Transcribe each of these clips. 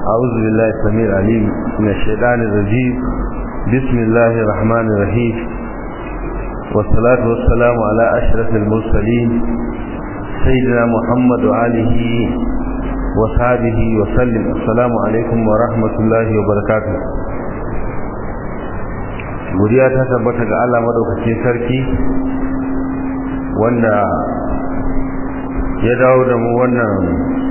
أعوذ بالله السميع العليم من الشيطان الرجيم بسم الله الرحمن الرحيم والصلاة والسلام على أشرف المرسلين سيدنا محمد وآله وصحبه وسلم السلام عليكم ورحمة الله وبركاته godiya ta tabbata ga Allah madaukakin sarki wanda ya dawo da mu wannan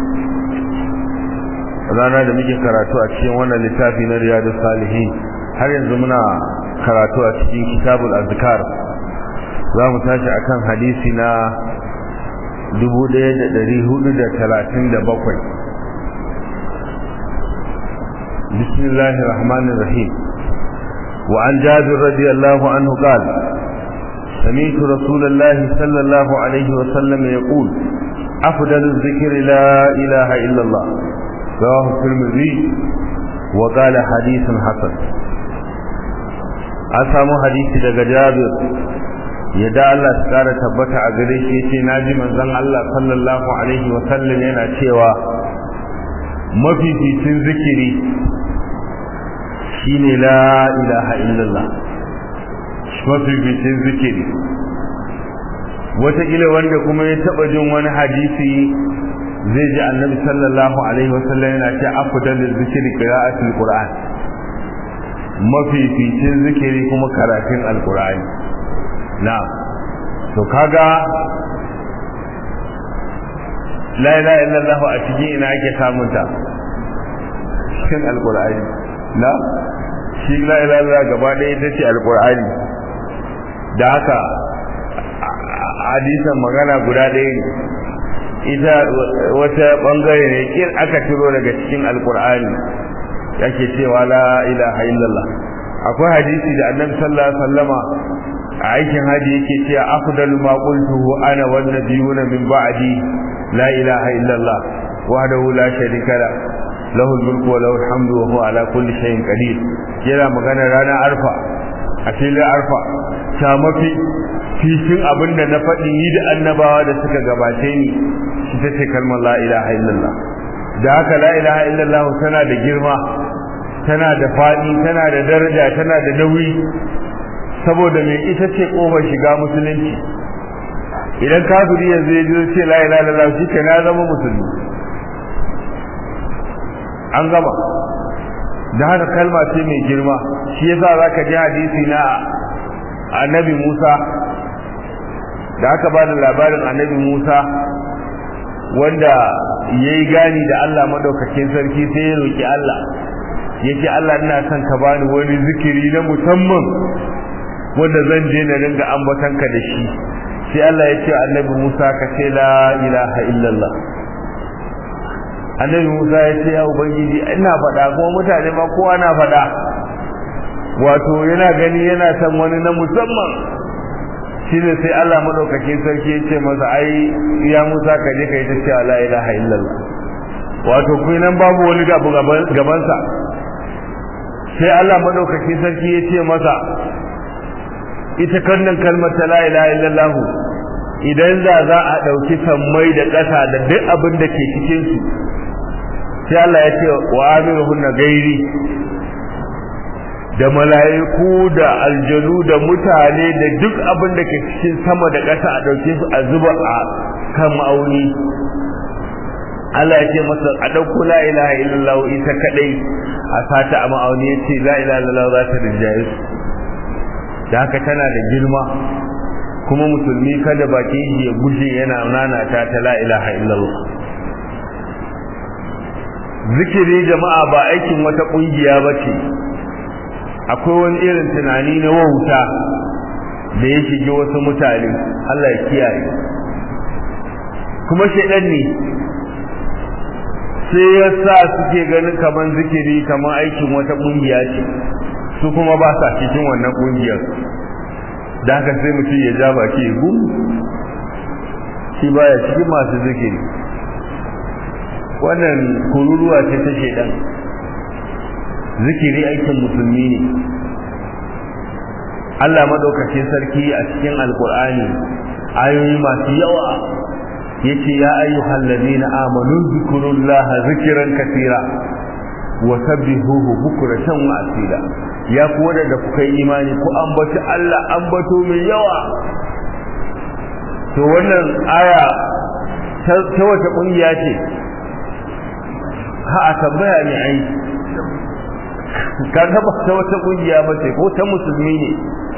rana da muke karatu a cikin wannan littafi na riyadus salihin har yanzu muna karatu a cikin kitabul azkar za mu tashi akan hadisi na 1437 bismillahir rahmanir rahim وعن جابر رضي الله عنه قال سمعت رسول الله صلى الله عليه وسلم يقول أفضل الذكر لا إله إلا الله رواه الترمذي وقال حديث حسن an samu hadisi daga Jabir yadda Allah ta kara tabbata a gare shi yace naji manzon Allah sallallahu alaihi wa sallam yana cewa mafificin zikiri shine la ilaha illallah mafificin zikiri wataƙila wanda kuma ya taɓa jin wani hadisi zai ji annabi sallallahu alaihi wasallam yana ce afdalul zikri qira'atul qur'an mafificin zikiri kuma karatun alqur'ani na'am to kaga la ilaha illallah a cikin ina ake samun ta cikin alqur'ani na shi la ilaha illallah gaba ɗaya ita ce alqur'ani da haka hadisan magana guda ɗaya ne ita wata bangare ne kin aka ciro daga cikin alkur'ani yake cewa la ilaha illallah akwai hadisi da annabi sallallahu alaihi wasallama a aikin haji yake cewa afdalu ma qultuhu ana wan nabiyuna min ba'di la ilaha illallah wahdahu la sharika la lahu al-mulku wa lahu al-hamdu wa huwa ala kulli shay'in qadir yana magana ranar arfa a filin arfa ta mafi cikin abin da na faɗi ni da annabawa da suka gabace ni shi ta ce kalmar la ilaha illallah da haka la ilaha illallah tana da girma tana da faɗi tana da daraja tana da nauyi saboda mai ita ce ƙofar shiga musulunci idan kafiri yanzu ya ji ce la ilaha illallah shi ke na zama musulmi an gama da haka kalma ce mai girma shi yasa zaka ji hadisi na annabi Musa da aka ba da labarin annabi Musa wanda ya yi gani da Allah maɗaukakin sarki sai ya roƙi Allah ya ce Allah ina son ka bani wani zikiri na musamman wanda zan je na ringa ambatanka da shi sai Allah ya ce annabi Musa ka ce la ilaha illallah annabi Musa ya ce ya ubangiji ina faɗa kuma mutane ma kowa na faɗa wato yana gani yana son wani na musamman shine sai Allah madaukakin sarki ya ce masa ai ya Musa ka je kai ta ce la ilaha illallah wato kai nan babu wani gabu gaban sa sai Allah madaukakin sarki ya ce masa ita kannan kalmar ta la ilaha illallah idan da za a dauki sammai da ƙasa da duk abin da ke cikin su sai Allah ya ce wa amiruhunna gairi da mala'iku da aljanu da mutane da duk abin da ke cikin sama da ƙasa a ɗauke su a zuba a kan ma'auni Allah ya ce masa a ɗauko la ilaha illallah ita kadai a sata a ma'auni ya ce la ilaha illallah za ta rinjaye su da haka tana da girma kuma musulmi kada bakin shi ya gushe yana nanata ta la ilaha illallah zikiri jama'a ba aikin wata kungiya ba ce akwai wani irin tunani na wauta da ya shige wasu mutane Allah ya kiyaye kuma shaidan ne sai ya sa suke ganin kaman zikiri kaman aikin wata kungiya ce su kuma ba sa cikin wannan kungiyar da haka sai mutum ya ja baki ya gum shi baya cikin masu zikiri wannan kururuwa ce ta shaidan zikiri aikin musulmi ne Allah madaukakin sarki a cikin alkur'ani ayoyi masu yawa yace ya ayyuhal ladina amanu zkurullaha zikran katira wa sabbihuhu bukratan wa asila ya ku wadanda kuka yi imani ku ambaci Allah ambato mai yawa to wannan aya ta wata kungiya ce ha a tambaya ne ai kaga ba ta wata kungiya ba ce ko ta musulmi ne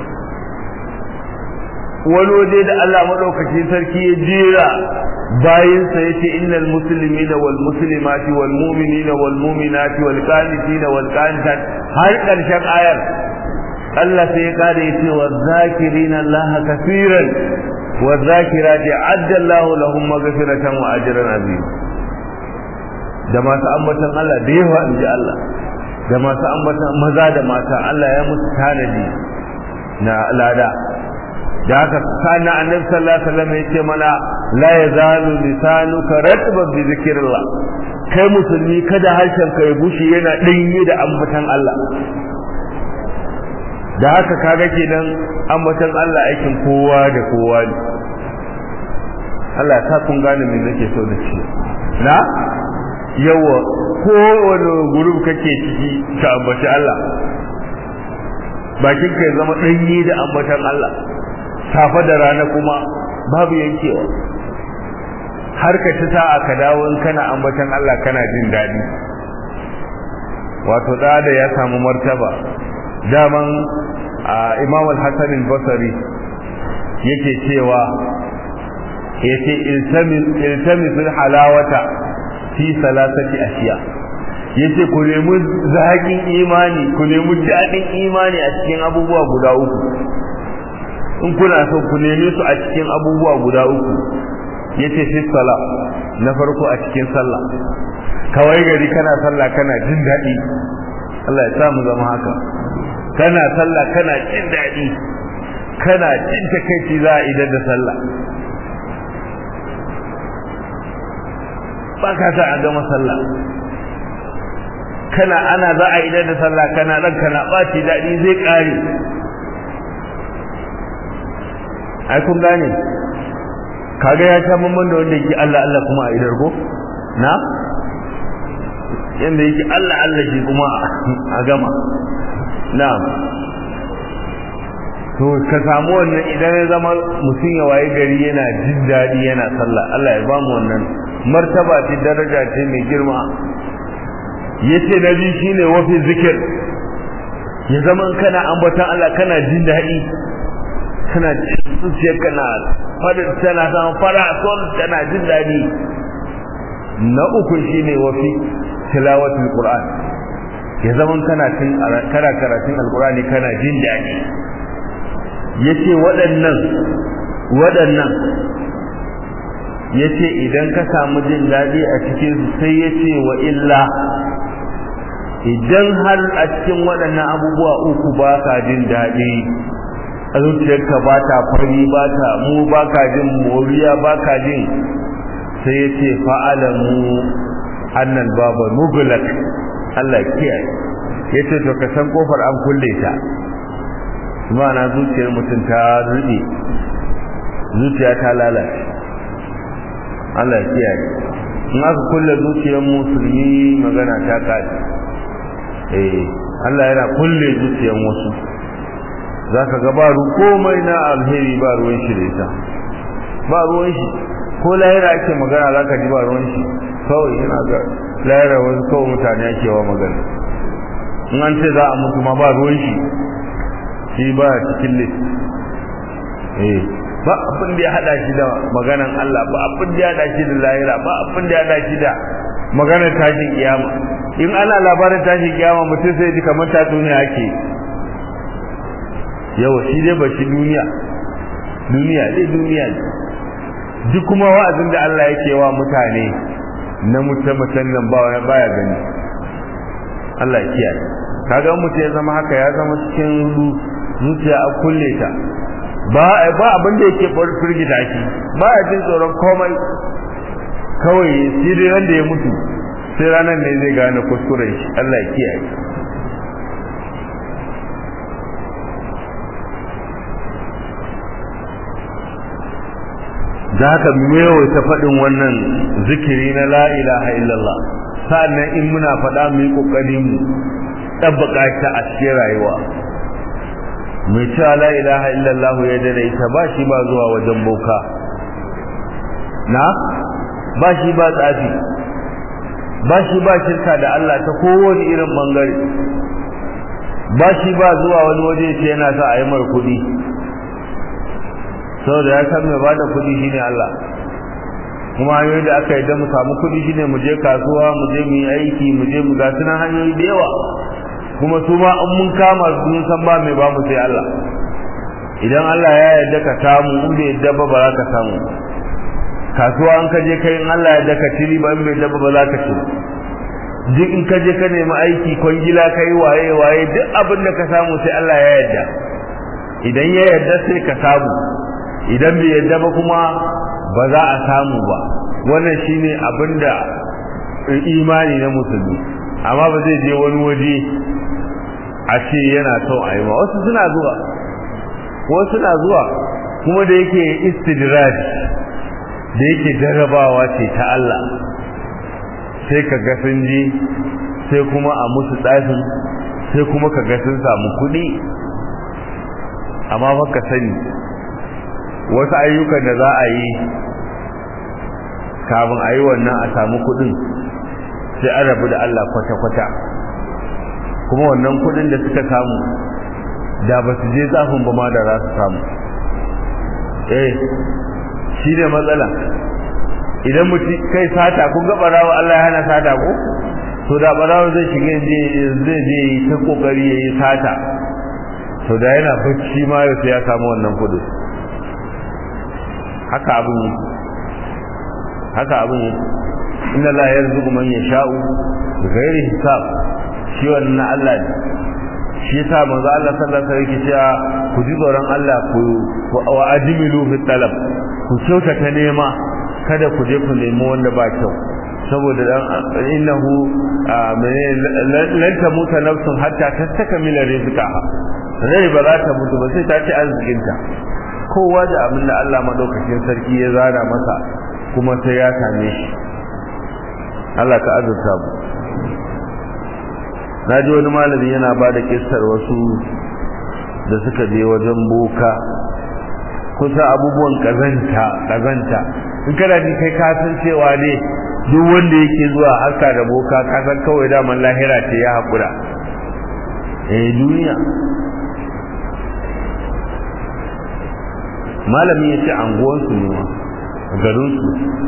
wani waje da Allah madaukaki sarki ya jera bayin sa yace innal muslimina wal muslimati wal mu'minina wal mu'minati wal qanitina wal qanitat har karshen ayar Allah sai ya kare yace wa zakirina Allah kaseeran wa zakirati adda Allah lahum maghfiratan wa ajran azim da masu ambatan Allah da yawa inji Allah da masu ambatan maza da mata Allah ya musu tanadi na lada da haka sana annabi sallallahu alaihi wasallam yace mana la yazalu lisanuka ratban bi zikrillah kai musulmi kada harshen ka ya bushe yana dinyi da ambatan Allah da haka kaga kenan ambatan Allah aikin kowa da kowa ne Allah ya sa kun gane me nake so da shi na yawa kowane gurub kake ciki ka ambaci Allah bakin ka ya zama danyi da ambatan Allah safa da rana kuma babu yankewa har ka ci sa'a ka dawo in kana ambatan Allah kana jin daɗi wato da da ya samu martaba daman Imam al-Hasan al-Basri yake cewa yace iltamisul halawata fi salasati ashiya yace ku nemi zaƙin imani ku nemi daɗin imani a cikin abubuwa guda uku in kuna so ku neme su a cikin abubuwa guda uku yace fi sala na farko a cikin sallah kawai gari kana sallah kana jin daɗi Allah ya sa mu zama haka kana sallah kana jin daɗi kana jin takaici za a idan da sallah ba ka sa a gama sallah kana ana za a idan da sallah kana ɗan kana ɓaci daɗi zai ƙare ai kun gane kaga ya ta mamman da wanda yake Allah Allah kuma a idar ko na yanda yake Allah Allah shi kuma a gama na'am to ka samu wannan idan ya zama mutum ya waye gari yana jin daɗi yana sallah Allah ya bamu wannan martaba ce daraja ce mai girma yace na biyu shine wafi zikir ya zama kana ambaton Allah kana jin daɗi kana zuciyar kana fadin tana samun fara sol tana jin daɗi na uku shine wafi tilawatul qur'an ya zaman kana cin kana karatun alqur'ani kana jin daɗi yace waɗannan waɗannan yace idan ka samu jin daɗi a cikin su sai yace wa illa idan har a cikin waɗannan abubuwa uku ba ka jin daɗi a zuciyarka ba ta fari ba ta mu ba ka jin moriya ba ka jin sai ya ce fa'alamu annan baba mugulak Allah kiyaye ya ce to ka san kofar an kulle ta na zuciyar mutum ta rube zuciya ta lalace Allah kiyaye in aka kulle zuciyar musulmi magana ta kaji eh Allah yana kulle zuciyar wasu za ka ga ba komai na alheri ba ruwan shi da ita ba ruwan shi ko lahira ake magana za ka ji ba ruwan shi kawai yana ga lahira wasu kawai mutane ake wa magana in an ce za a mutu ma ba ruwan shi shi ba cikin list eh ba abin da ya hada shi da maganan Allah ba abin da ya hada shi da lahira ba abin da ya hada shi da maganar tashin kiyama in ana labarin tashin kiyama mutum sai ji kamar tatsuniya ake yawa shi dai ba shi duniya duniya dai duniya duk kuma wa'azin da Allah yake wa mutane na mutum nan ba wani baya gani Allah ya kiyaye kaga mutum ya zama haka ya zama cikin zuciya a kulle ta ba ba abin da yake firgita shi ba ya jin tsoron komai kawai shi dai wanda ya mutu sai ranar ne zai gane kuskuren shi Allah ya kiyaye da haka ta faɗin wannan zikiri na la ilaha illallah sa'annan in muna faɗa mu yi ƙoƙari mu ɗabbaka ta a cikin rayuwa mai cewa la ilaha illallah ya dare ita ba shi ba zuwa wajen boka na ba shi ba tsafi ba shi ba shirka da Allah ta kowane irin bangare ba shi ba zuwa wani waje ce yana sa a yi mar kuɗi saboda ya san mai ba da kuɗi shine Allah kuma hanyoyi da aka yi da mu samu kuɗi shine mu je kasuwa mu je mu yi aiki mu je mu ga sunan hanyoyi da yawa kuma su ma in mun kama su mun san ba mai babu sai Allah idan Allah ya yarda ka samu in bai yarda ba ba za ka samu kasuwa an ka je kai in Allah ya yarda ka ci ba in bai yarda ba za ka ci duk in ka je ka nemi aiki kwangila kai waye waye duk abin da ka samu sai Allah ya yarda idan ya yarda sai ka samu idan bai yarda ba kuma ba za a samu ba wannan shine abin da imani na musulmi amma ba zai je wani waje a ce yana son a yi ba wasu suna zuwa wasu suna zuwa kuma da yake istidraj da yake jarrabawa ce ta Allah sai ka ga sun je sai kuma a musu tsafin sai kuma ka ga sun samu kuɗi amma fa ka sani wasu ayyukan da za a yi kafin a yi wannan a samu kuɗin sai an rabu da Allah kwata-kwata kuma wannan kuɗin da suka samu da ba su je zafin ba ma da za su samu eh shi ne matsala idan mutum kai sata kun ga barawa Allah ya hana sata ko to da barawa zai shiga zai je yi ta kokari yayi sata to da yana bacci ma yau ya samu wannan kudi haka abin haka abin inna la yarzuqu man yasha'u bighairi hisab shi wannan Allah ne shi yasa manzo Allah sallallahu alaihi wasallam yake cewa ku ji tsoron Allah ku wa ajmilu fi talab ku kyautata nema kada ku je ku nemi wanda ba kyau saboda dan innahu lan tamuta nafsun hatta tastakmila rizqaha rai ba za ta mutu ba sai ta ci arzikinta kowa da abin da Allah madaukakin sarki ya zara masa kuma sai ya same shi Allah ka azurta mu na ji wani malami yana ba da kissar wasu da suka je wajen boka kusa abubuwan kazanta kazanta in kana ji kai ka san cewa ne duk wanda yake zuwa harka da boka ka san kawai daman lahira ce ya haƙura eh duniya malami ya ce anguwansu ne ma garinsu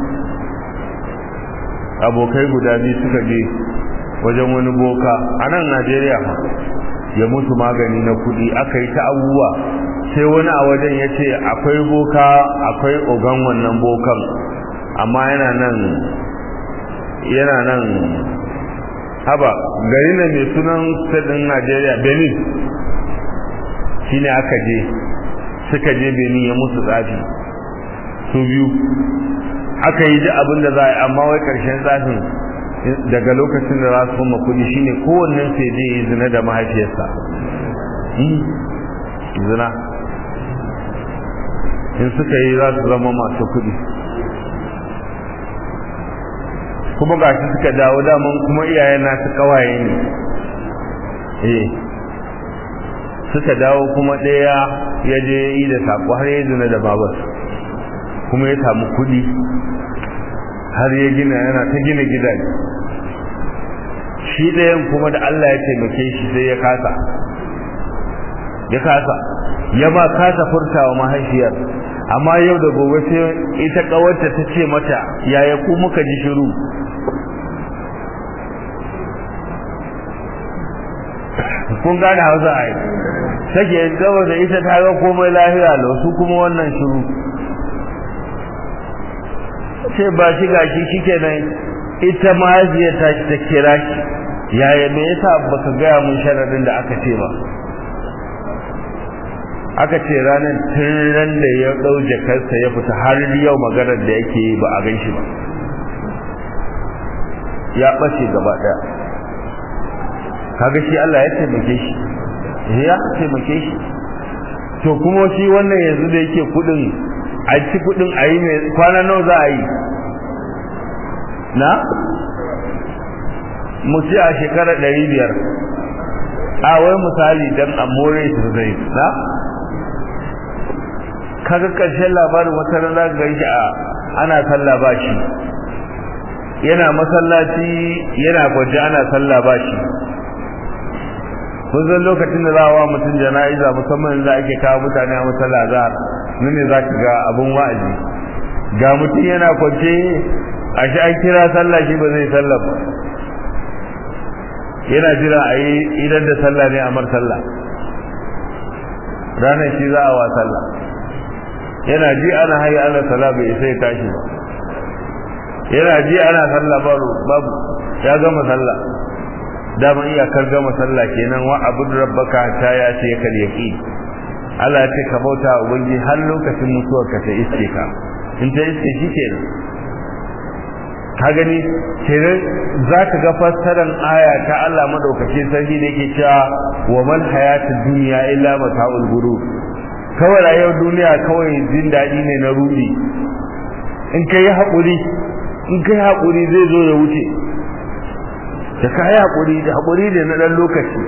abokai guda biyu suka je wajen wani boka a nan najeriya ma ya mutu magani na kudi aka yi ta abubuwa sai wani a wajen ya ce akwai boka akwai ogan wannan bokan amma yana nan yana nan haba gari na mai sunan sadin najeriya benin shine aka je suka je benin ya musu tsafi su biyu aka yi ji abin da za a yi amma wai karshen tsafin daga lokacin da za su kuma kudi shine kowannen sai je yi zina da mahaifiyarsa zina in suka yi za su zama masu kudi kuma ga shi suka dawo daman kuma iyayen nasu kawaye ne eh suka dawo kuma ɗaya ya je yi da sako har ya zina da babar kuma ya samu kudi har ya gina yana ta gina gidaje shi ɗayan kuma da Allah ya taimake shi sai ya kasa ya kasa ya ba kasa furtawa mahaifiyar amma yau da gobe sai ita kawarta ta ce mata yaya ku muka ji shiru kun gane hausa a yi take gaba da ita ta ga komai lahiya da su kuma wannan shiru sai ba shi gashi shike nan ita mahaifiyar ta ta kira shi yaya me yasa baka gaya mun sharadin da aka ce ba aka ce ranar tun da ya ɗau jakarsa ya fita har yau maganar da yake yi ba a gan shi ba ya ɓace gaba ɗaya kaga shi Allah ya taimake shi ya taimake shi to kuma shi wannan yanzu da yake kudin a ci kudin a yi mai kwana nawa za a yi na mu ci a shekarar ɗari biyar a wai misali don a more su zai na kaga ƙarshen labarin wata rana ga shi a ana sallah ba shi yana masallaci yana kwaje ana sallah ba shi kun san lokacin da za a wa mutum jana'iza musamman za ake kawo mutane a masalla za nan ne za ka ga abun wa'azi ga mutum yana kwance a shi an kira sallah shi ba zai sallah ba yana jira a yi idan da sallah ne a mar sallah ranar shi za a wa sallah yana ji ana hayi ana sallah bai isa ya tashi ba yana ji ana sallah babu ya gama sallah daman iyakar gama sallah kenan wa abud rabbaka ta ya ce ya kal yaqi Allah ya ce ka bauta wa ubangi har lokacin mutuwar ka ta iske ka in ta iske shi kenan ka gani kenan zaka ga fassarar aya ta Allah madaukake sarki da yake cewa wa man hayatud dunya illa mata'ul ghurur kawai rayuwar duniya kawai jin daɗi ne na rudi in kai haƙuri in kai haƙuri zai zo ya wuce da ka yi haƙuri da haƙuri da na ɗan lokaci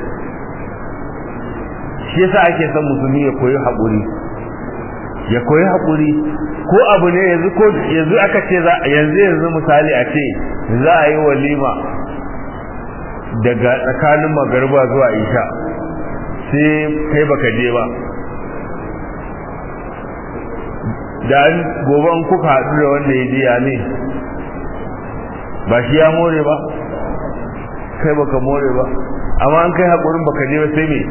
shi yasa ake son musulmi ya koyi haƙuri ya koyi haƙuri ko abu ne yanzu ko yanzu aka ce za yanzu yanzu misali a ce za a yi walima daga tsakanin magarba zuwa isha sai kai baka je ba da an gobe an kuka haɗu da wanda ya je ya ne ba shi ya more ba kai baka more ba amma an kai haƙurin baka je ba sai me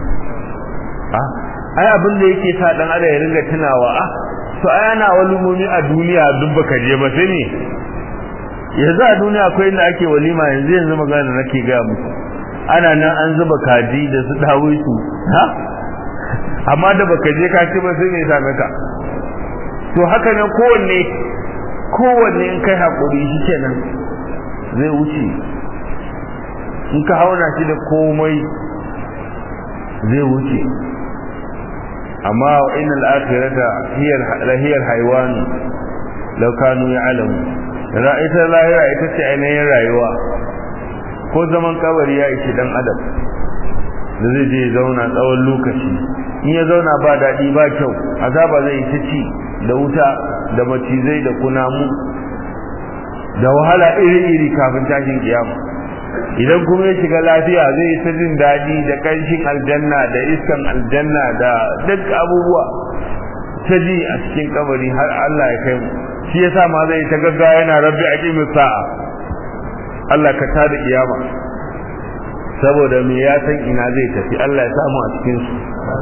ai abin da yake sa dan adam ya ringa tunawa ah to ai ana walimomi a duniya duk baka je ba sai ne yanzu a duniya akwai inda ake walima yanzu yanzu magana nake ga muku ana nan an zuba kaji da su dawo su ha amma da baka je ka ce ba sai me ya same ka to haka nan kowanne kowanne in kai hakuri shi kenan zai wuce in ka hauna shi da komai zai wuce amma innal akhirata hiya lahiyar haywan law kanu ya'lamu ita lahira ita ce ainihin rayuwa ko zaman kabari ya ishi dan adam da zai je zauna tsawon lokaci in ya zauna ba daɗi ba kyau azaba zai ta ci da wuta da macizai da kunamu da wahala iri-iri kafin tashin kiyama idan kuma ya shiga lafiya zai yi ta jin daɗi da ƙanshin aljanna da iskan aljanna da duk abubuwa ta ji a cikin kabari har Allah ya kai mu shi yasa ma zai ta gaggawa yana rabbi aqimis sa'a Allah ka tada kiyama saboda me ya san ina zai tafi Allah ya samu a cikin su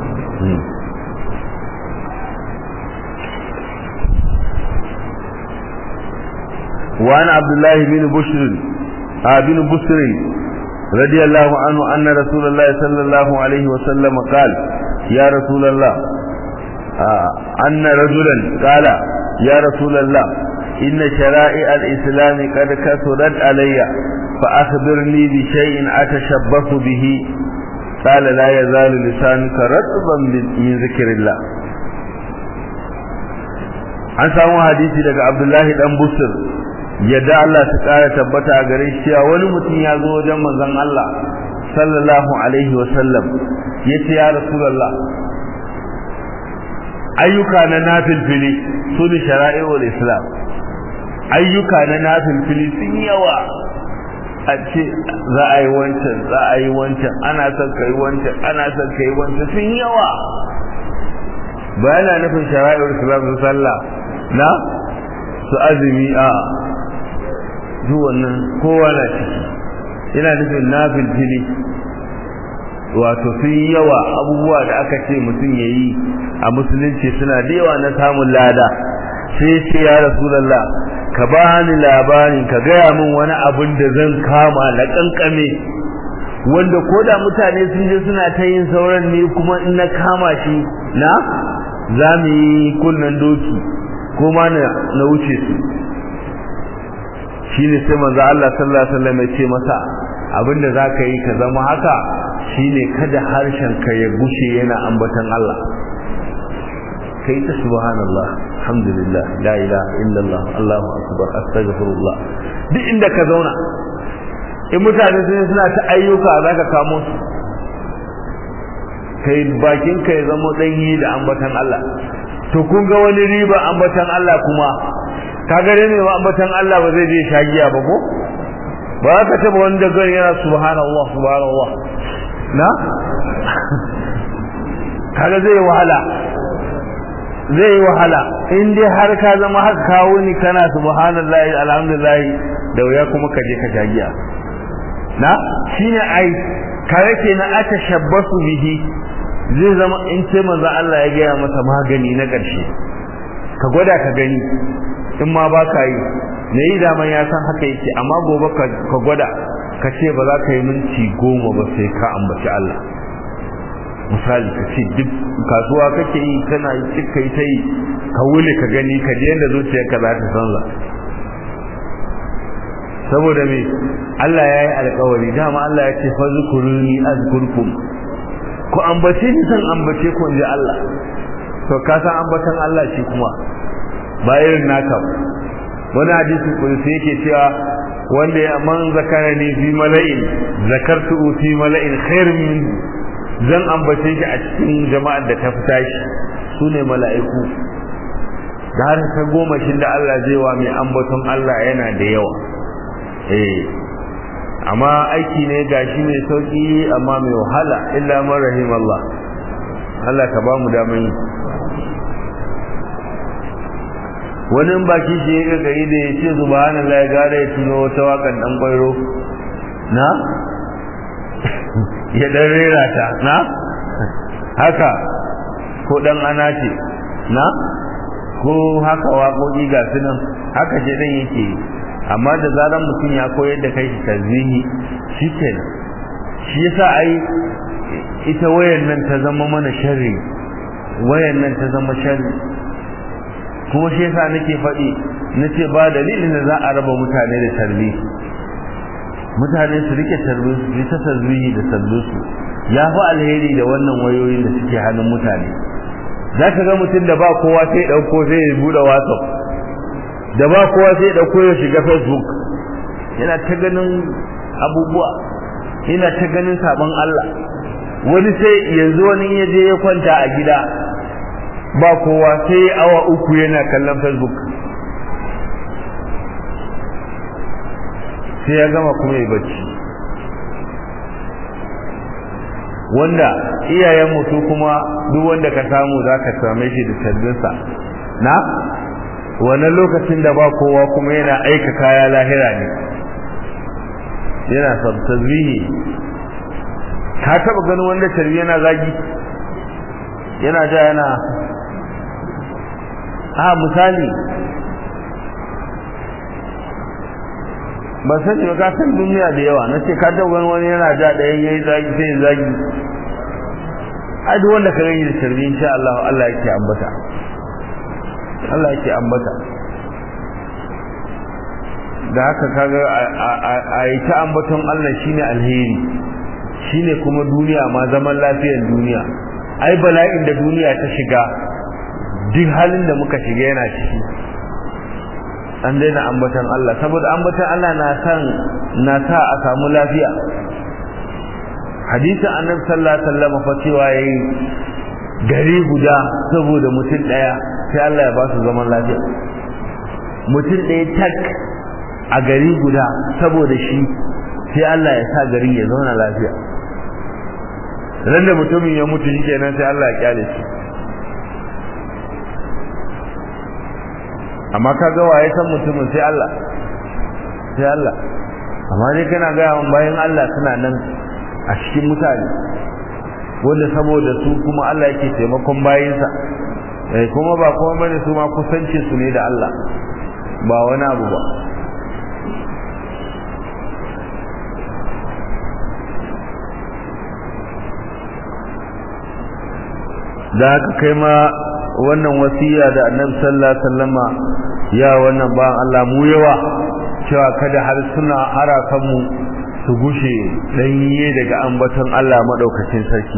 وعن عبد الله بن بشر بن بسر رضي الله عنه أن رسول الله صلى الله عليه وسلم قال يا رسول الله أن رجلا قال يا رسول الله إن شرائع الإسلام قد كثرت علي فأخبرني بشيء أتشبث به قال لا يزال لسانك رطبا من ذكر الله an samu hadisi daga Abdullahi dan Busir yadda Allah ta kara tabbata a gare shi cewa wani mutum ya zo wajen manzon Allah sallallahu alaihi wa sallam yace ya rasulullah ayyuka na nafilfili su ne shara'i'ul islam ayyuka na nafilfili sun yawa a ce za a yi wancan za a yi wancan ana son ka yi wancan ana son ka yi wancan sun yawa ba yana nufin shara'i'ul islam su sallah na su azumi a duk wannan kowa na ciki yana nufin nafil fili wato sun yawa abubuwa da aka ce mutum ya yi a musulunci suna da yawa na samun lada sai ce ya rasulallah ka ba ni labarin ka gaya min wani abin da zan kama na kankame wanda ko da mutane sun je suna ta yin sauran ne kuma in na kama shi na za mu yi kunnen doki ko ma na wuce su shine sai manzo Allah sallallahu alaihi wasallam ya ce masa abinda zaka yi ka zama haka shine kada harshen ka ya gushe yana ambatan Allah kai ta subhanallah alhamdulillah la ilaha illallah allahu akbar astaghfirullah duk inda ka zauna in mutane sun suna ta ayyuka za ka kamo su kai bakin ka ya zama danyi da ambatan Allah to kun ga wani riba ambatan Allah kuma ka gare ne wa ambatan Allah ba zai je shagiya ba ko ba ka taba wanda gari yana subhanallah subhanallah na kaga zai wahala zai wahala in dai har ka zama har kawo ni kana subhanallahi alhamdulillah da wuya kuma ka je ka shagiya na shine ai kare ke na aka shabbasu bihi zai zama in ce manzo Allah ya gaya masa magani na ƙarshe ka gwada ka gani in ma ba ka yi me yi daman ya san haka yake amma gobe ka gwada ka ce ba za ka yi minti goma ba sai ka ambaci Allah misali ka ce duk kasuwa kake yi kana yi cika yi ta yi ka wule ka gani ka je yadda zuciyarka za ta sanza saboda me Allah ya yi alkawari dama Allah ya ce fa zukuruni azkurkum ku ambace ni san ambace ku inji Allah to ka san ambatan Allah shi kuma ba irin naka wani hadisi kudusi yake cewa wanda ya man zakarani fi mala'in zakartu fi mala'in khairin min zan ambace shi a cikin jama'ar da ta fita shi sune mala'iku da har ta goma shi da Allah zai wa mai ambaton Allah yana da yawa eh amma aiki ne gashi mai sauki amma mai wahala illa man rahim Allah Allah ka ba mu daman yi wani baki shi ya gagari da ya ce subhanallah ya gare ya tuno wata wakan dan kwairo na ya dan rera ta na haka ko dan ana ce na ko haka waƙoƙi ga su nan haka ce dan yake amma da zaran mutum ya koyar da kai shi tarzihi shi kenan shi yasa ai ita wayan nan ta zama mana sharri wayan nan ta zama sharri kuma shi yasa nake faɗi nace ba dalilin da za a raba mutane da tarbi mutane su rike tarbi su yi ta tarbihi da sallusu ya fi alheri da wannan wayoyin da suke hannun mutane za ka ga mutum da ba kowa sai ɗauko sai ya buɗe whatsapp da ba kowa sai ya ɗauko ya shiga facebook yana ta ganin abubuwa yana ta ganin sabon Allah wani sai yanzu wani ya je ya kwanta a gida ba kowa sai awa uku yana kallon facebook sai ya gama kuma ya bacci wanda iyayen mutu kuma duk wanda ka samu za ka same shi da sabbinsa na wannan lokacin da ba kowa kuma yana aika kaya lahira ne yana tasbihi ka taba ganin wanda tarbi yana zagi yana ja yana a misali ba sani ba ka san duniya da yawa na ce ka taba ganin wani yana ja ɗayan yayi zagi sai ya zagi a duk wanda ka gani da tarbi insha Allah Allah yake ambata Allah yake ambata da haka kaga a yi ta ambaton Allah shine alheri shine kuma duniya ma zaman lafiyar duniya ai bala'in da duniya ta shiga duk halin da muka shiga yana ciki an daina ambaton Allah saboda ambaton Allah na san na sa a samu lafiya hadisin annabi sallallahu alaihi wasallam fa cewa yayi gari guda saboda mutum daya sai Allah ya ba su zaman lafiya mutum daya tak a gari guda saboda shi sai Allah ya sa gari ya zauna lafiya ran da mutumin ya mutu shikenan sai Allah ya kyale shi amma ka ga waye san mutumin sai Allah sai Allah amma dai kana ga yawan bayan Allah suna nan a cikin mutane wanda saboda su kuma Allah yake taimakon bayinsa eh kuma ba kuma bane su ma kusanci su ne da Allah ba wani abu ba da haka kai ma wannan wasiya da annabi sallallahu alaihi wasallama ya wannan ba Allah mu yawa cewa kada har suna harakan mu su gushe danye daga ambaton Allah madaukakin sarki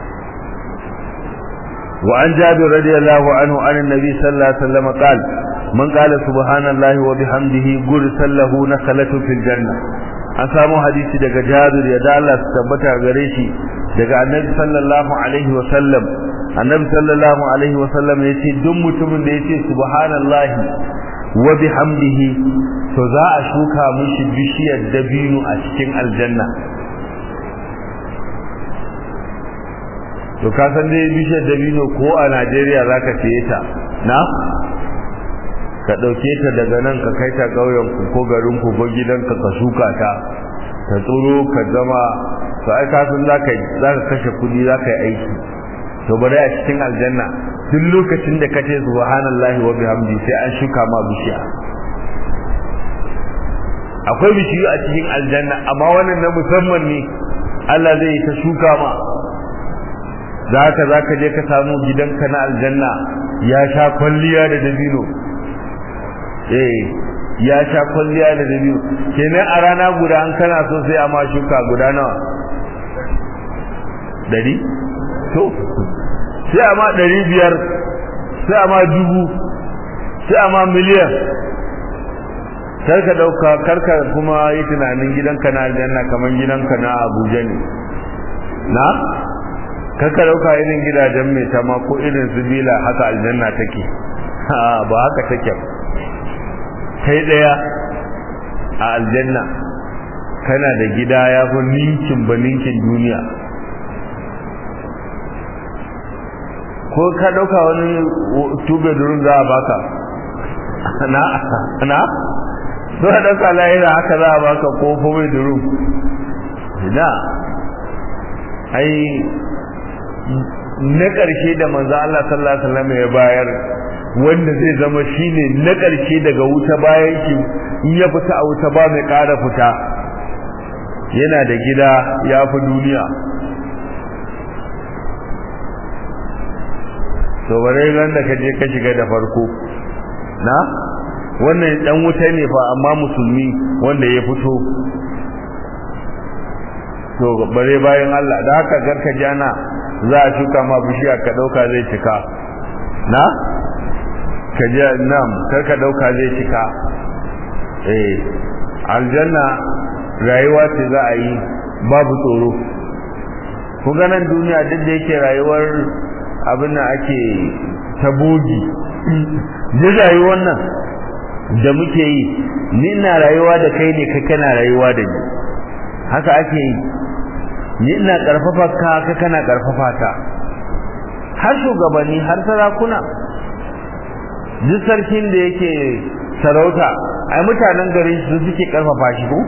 wa an jabir radiyallahu anhu an annabi sallallahu alaihi wasallam qal man qala subhanallahi wa bihamdihi gursal lahu nakalatu fil janna an samu hadisi daga Jabir ya Allah tabbata gare shi daga Annabi sallallahu alaihi wa sallam Annabi sallallahu alaihi wa sallam yace duk mutumin da yace subhanallahi wa bihamdihi to za a shuka mishi bishiyar dabino a cikin aljanna to ka san dai bishiyar dabino ko a Najeriya zaka siye ta na ka dauke ta daga nan ka kai ta kauyen ku ko garin ku ko gidanka ka shuka ta ta tsoro ka zama to ai ka san zaka zaka kashe kudi zaka yi aiki to bari a cikin aljanna duk lokacin da kace subhanallahi wa bihamdi sai an shuka ma bishiya akwai bishiyu a cikin aljanna amma wannan na musamman ne Allah zai ta shuka ma zaka zaka je ka samu gidanka na aljanna ya sha kwalliya da dabino eh ya sha kwalliya da dabino kenan a rana guda an kana so sai a ma shuka guda nawa dari to sai a ma ɗari biyar sai a ma dubu sai a ma miliyan karka ɗauka karka kuma yi tunanin gidanka na aljanna kamar gidanka na abuja ne na karka ɗauka irin gidajen mai tama ko irin su bila haka aljanna take ba haka take kai ɗaya a aljanna kana da gida ya fi ninkin ba ninkin duniya ko ka dauka wani two bedroom za a baka na na so ka dauka lahira haka za a baka ko four bedroom ina ai na ƙarshe da manzo Allah sallallahu alaihi wasallam ya bayar wanda zai zama shine na ƙarshe daga wuta bayan shi in ya fita a wuta ba mai ƙara fita yana da gida ya fi duniya to bare ran da kaje ka shiga da farko na wannan dan wuta ne fa amma musulmi wanda ya fito to bare bayan Allah da haka garka jana za a shuka ma bishiya ka dauka zai cika na ka je nam kar ka dauka zai cika eh aljanna rayuwa ce za a yi babu tsoro ku ganin duniya duk da yake rayuwar abin da ake tabogi da rayuwar nan da muke yi ni ina rayuwa da kai ne kai kana rayuwa da ni haka ake yi ni ina karfafa ka ka kana karfafa ta har shugabanni har sarakuna duk sarkin da yake sarauta ai mutanen garin su suke karfafa shi ko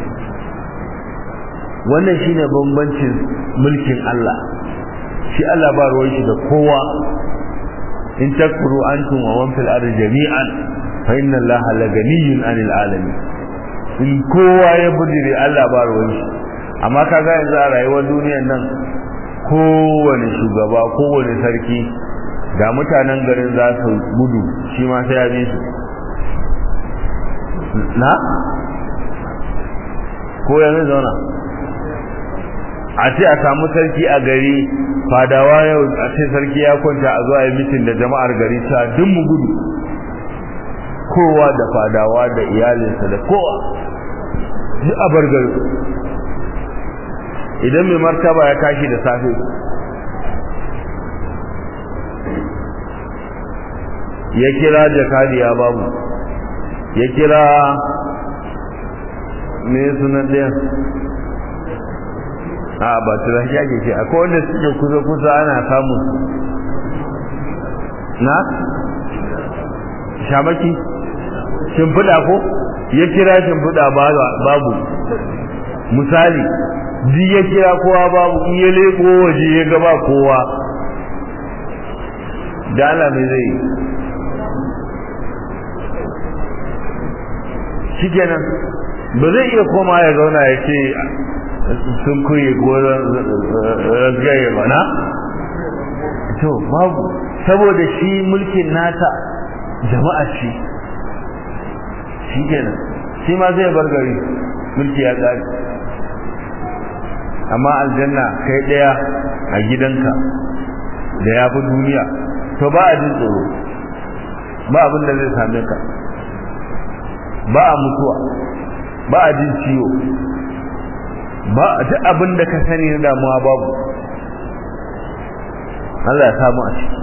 wannan shine bambancin mulkin Allah shi Allah ba ruwan shi da kowa in takfuru antum wa man fil ardi jami'an fa inna Allaha la ganiyyun 'anil alamin in kowa ya bujire Allah ba ruwan shi amma kaga yanzu a rayuwar duniyar nan kowane shugaba kowane sarki da mutanen garin za su gudu shi ma sai ya bi su na ko yanzu zauna a ce a samu sarki a gari fadawa yau a ce sarki ya kwanta a zuwa yi mitin da jama'ar gari ta duk mu gudu kowa da fadawa da iyalinsa da kowa duk a bar gari idan mai martaba ya tashi da safe ya kira jakadiya babu ya kira me sunan ɗayan a ba turaki ake ce akwai wanda suke kusa kusa ana samu na shamaki shimfiɗa ko ya kira shimfiɗa babu misali duk ya kira kowa babu in ya leko waje ya gaba kowa da Allah mai zai shikenan ba zai iya koma ya zauna ya ce sun kuye goron ragaye mana to babu saboda shi mulkin nata jama'a ce shi kenan shi ma zai bar gari mulki ya tsari amma aljanna kai daya a gidanka da ya fi duniya to ba a jin tsoro ba abin da zai same ka ba a mutuwa ba a jin ciwo ba duk abin da ka sani na damuwa babu Allah ya samu a ciki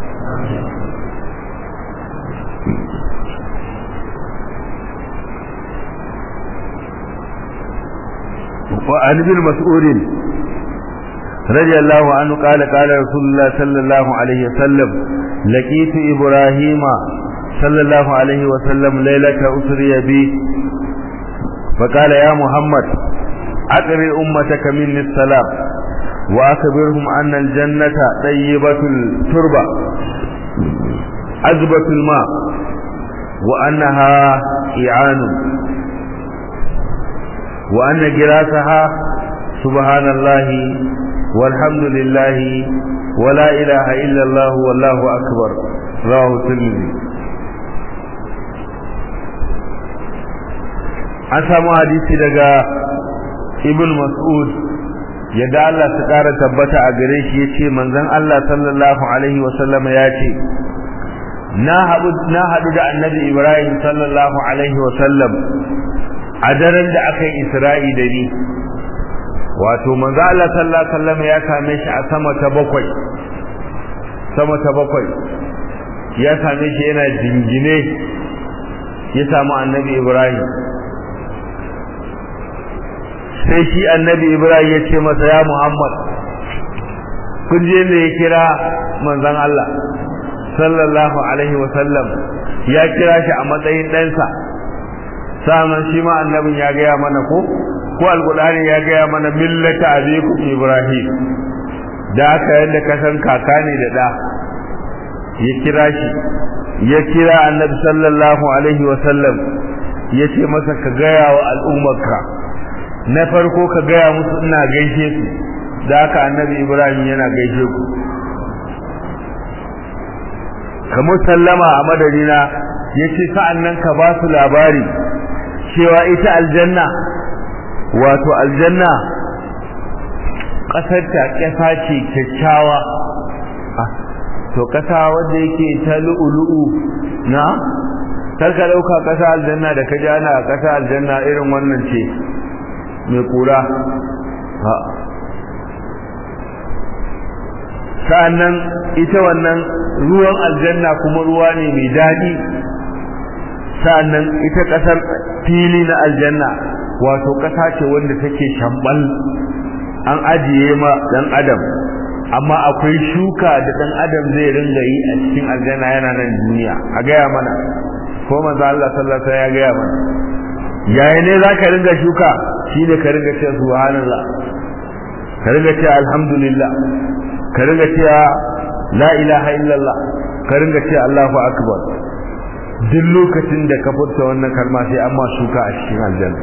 وعن ابن مسعود رضي الله عنه قال قال رسول الله صلى الله عليه وسلم لقيت إبراهيم صلى الله عليه وسلم ليلة أسري بي فقال يا محمد أقرئ أمتك مني السلام وأخبرهم أن الجنة طيبة التربة عذبة الماء وأنها إعان وأن جراسها سبحان الله والحمد لله ولا إله إلا الله والله أكبر رواه الترمذي an samu hadisi daga ibn mas'ud yadda Allah ta ƙara tabbata a gare shi yace manzon Allah sallallahu alaihi wa sallama yace na haɗu na haɗu da annabi Ibrahim sallallahu alaihi wa sallam a daren da aka yi Isra'i da ni wato manzo Allah sallallahu alaihi wasallam ya same shi a sama ta bakwai sama ta bakwai ya same shi yana jingine ya samu annabi Ibrahim sai shi annabi Ibrahim ya ce masa ya Muhammad kun je ne ya kira manzon Allah sallallahu alaihi wasallam ya kira shi a matsayin ɗansa sa'an shi ma annabin ya gaya mana ko ko alqur'ani ya gaya mana millata abikum ibrahim da aka yadda ka san kaka ne da da ya kira shi ya kira annabi sallallahu alaihi wa sallam ya ce masa ka gaya wa al'ummarka na farko ka gaya musu ina gaishe su da aka annabi ibrahim yana gaishe ku kamar sallama a madadina ya ce sa'an nan ka ba su labari cewa ita aljanna wato aljanna ƙasar ta ƙasa ce kyakkyawa to ƙasa wanda yake ta lu'ulu'u na karka ɗauka ƙasa aljanna da ka jana a ƙasa aljanna irin wannan ce mai ƙura sa'annan ita wannan ruwan aljanna kuma ruwa ne mai daɗi sa'annan ita ƙasar fili na aljanna wato ƙasa ce wanda take shambal an ajiye ma dan adam amma akwai shuka da dan adam zai ringa yi a cikin aljanna yana nan duniya a gaya mana ko manzo Allah sallallahu alaihi wasallam ya gaya mana yaya ne zaka ringa shuka shine ka ringa cewa subhanallah ka ringa cewa alhamdulillah ka ringa cewa la ilaha illallah ka ringa cewa Allahu akbar duk lokacin da ka furta wannan kalma sai an ma shuka a cikin aljanna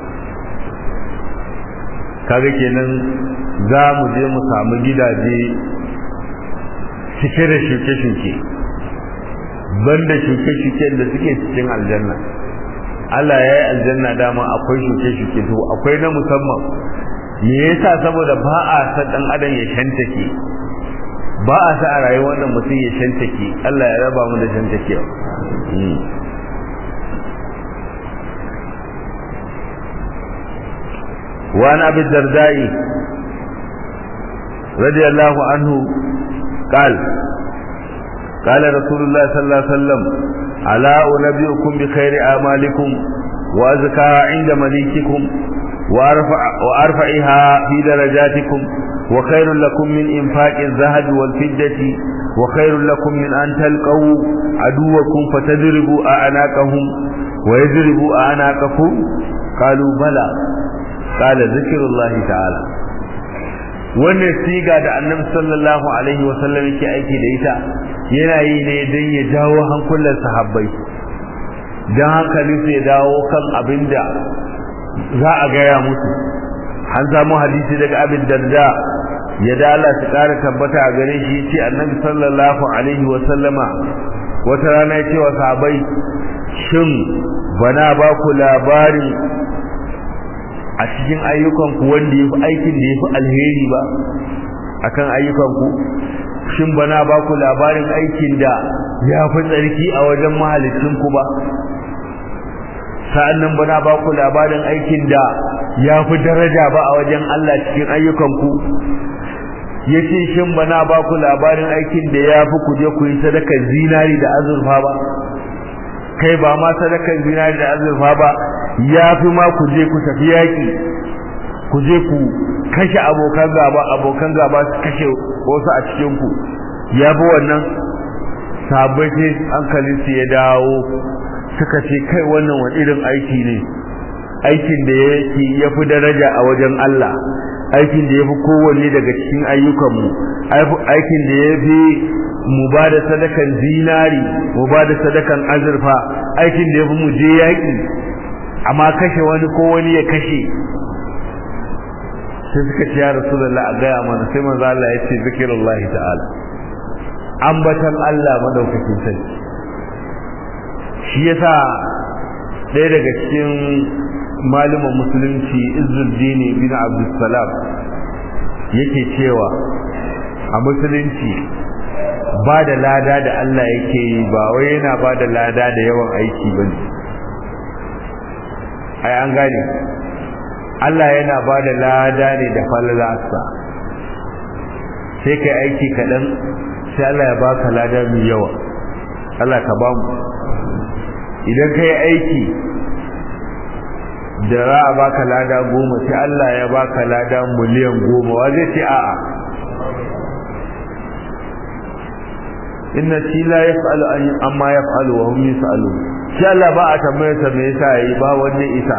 kaga kenan za mu je mu samu gidaje cike da shuke-shuke banda shuke-shuke da suke cikin aljanna Allah ya yi aljanna dama akwai shuke-shuke to akwai na musamman me yasa saboda ba a san dan adam ya shantake ba a sa a rayuwar da mutum ya shantake Allah ya raba mu da shantakewa وعن أبي الدرداء رضي الله عنه قال قال رسول الله صلى الله عليه وسلم ألا أنبئكم بخير أعمالكم وأزكاها عند مليككم وأرفع وأرفعها في درجاتكم وخير لكم من إنفاق الذهب والفضة وخير لكم من أن تلقوا عدوكم فتضربوا أعناقهم ويضربوا أعناقكم قالوا بلى قال ذكر الله تعالى wannan siga da annabi sallallahu alaihi wa sallam yake aiki da ita yana yi ne don ya jawo hankulan sahabbai don hankali su ya dawo kan abinda za a gaya musu an samu hadisi daga abin darda ya da Allah ta kara tabbata a gare shi ce annabi sallallahu alaihi wa sallama wata rana ya ce wa sahabbai shin bana ba ku labarin a cikin ayyukanku wanda yafi aikin da yafi alheri ba akan ayyukanku shin bana ba ku labarin aikin da ya fi tsarki a wajen mahalicinku ba sa'annan bana ba ku labarin aikin da ya fi daraja ba a wajen Allah cikin ayyukanku ya ce shin bana ba ku labarin aikin da ya fi ku je ku yi sadakar zinari da azurfa ba kai ba ma sadakar zinari da azurfa ba ya fi ma ku je ku tafi yaƙi ku je ku kashe abokan gaba abokan gaba su kashe wasu a cikinku ya fi wannan sabai sai hankalinsu ya dawo suka ce kai wannan wani irin aiki ne aikin da yake ya fi daraja a wajen Allah aikin da ya fi kowanne daga cikin ayyukanmu aikin da ya fi mu ba da sadakan zinari mu ba da sadakan azurfa aikin da ya fi mu je yaƙi amma kashe wani ko wani ya kashe sai suka ce ya rasulullah a gaya mana sai manzo Allah ya ce zikirullahi ta'ala ambatan Allah madaukakin sarki shi yasa ɗaya daga cikin malaman musulunci Izzuddin bin Abdussalam yake cewa a musulunci ba da lada da Allah yake yi ba wai yana ba da lada da yawan aiki ba ne ai an gane Allah yana ba da lada ne da falalarsa sai kai aiki kaɗan sai Allah ya baka lada mai yawa Allah ka ba mu idan kai aiki da za a baka lada goma sai Allah ya baka lada miliyan goma wa zai ce a'a inna shi la yaf'alu amma yaf'alu wa hum yus'alu shi Allah ba a tambaye sa me yasa yi ba wanda isa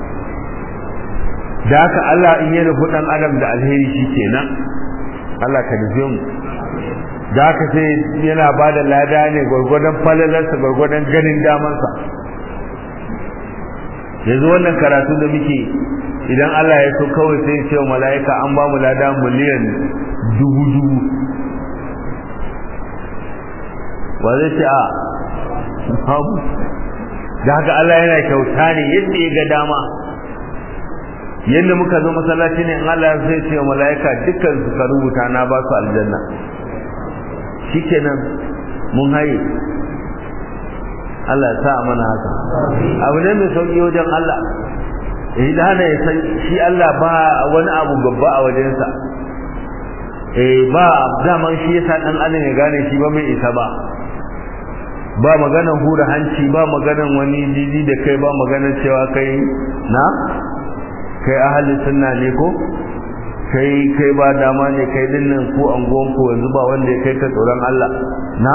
da haka Allah in ya nufi dan adam da alheri shi kenan Allah ka nufi mu da haka sai yana ba da lada ne gwargwadon falalarsa gwargwadon ganin damansa yanzu wannan karatu da muke idan Allah ya so kawai sai ya ce wa mala'ika an ba mu lada miliyan dubu dubu ba zai ce a babu da haka Allah yana kyauta ne yadda ya ga dama yadda muka zo masallaci ne in Allah zai ce wa mala'ika dukkan su ka rubuta na ba su aljanna shikenan mun haye Allah ya sa mana haka abu ne mai sauki wajen Allah idan hana ya san shi Allah ba wani abu babba a wajensa eh ba daman shi yasa dan adam ya gane shi ba mai isa ba ba maganan hura hanci ba maganan wani jiji da kai ba maganan cewa kai na kai ahli sunna ne ko kai kai ba dama ne kai dinnan ko angon ko yanzu ba wanda ya kai ka tsoron Allah na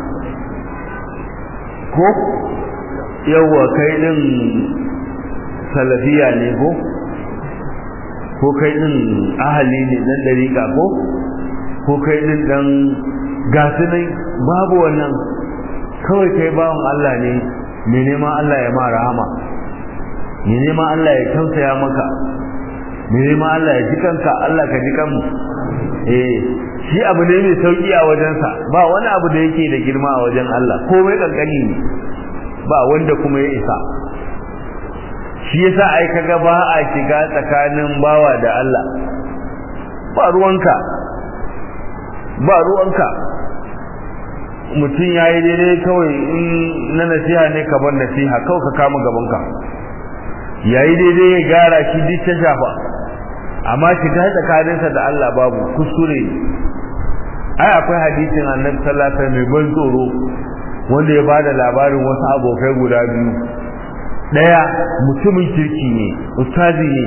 ko yawa kai din salafiya ne ko ko kai din ahali ne dan dariƙa ko ko kai din dan gasu ne babu wannan kawai kai bawan Allah ne me neman Allah ya ma rahama me neman Allah ya tausaya maka me neman Allah ya ji kanka Allah ka ji kanmu eh shi abu ne mai sauki a wajensa ba wani abu da yake da girma a wajen Allah komai kankani ne ba wanda kuma ya isa shi yasa ai kaga ba a shiga tsakanin bawa da Allah ba ruwanka ba ruwanka mutum ya yi daidai kawai in na nasiha ne ka bar nasiha kawai ka kama gabanka ya yi daidai ya gyara shi duk ta shafa amma shiga tsakaninsa da Allah babu kuskure ai akwai hadisin annabi sallallahu alaihi mai ban tsoro wanda ya bada labarin wasu abokai guda biyu daya mutumin kirki ne ustazi ne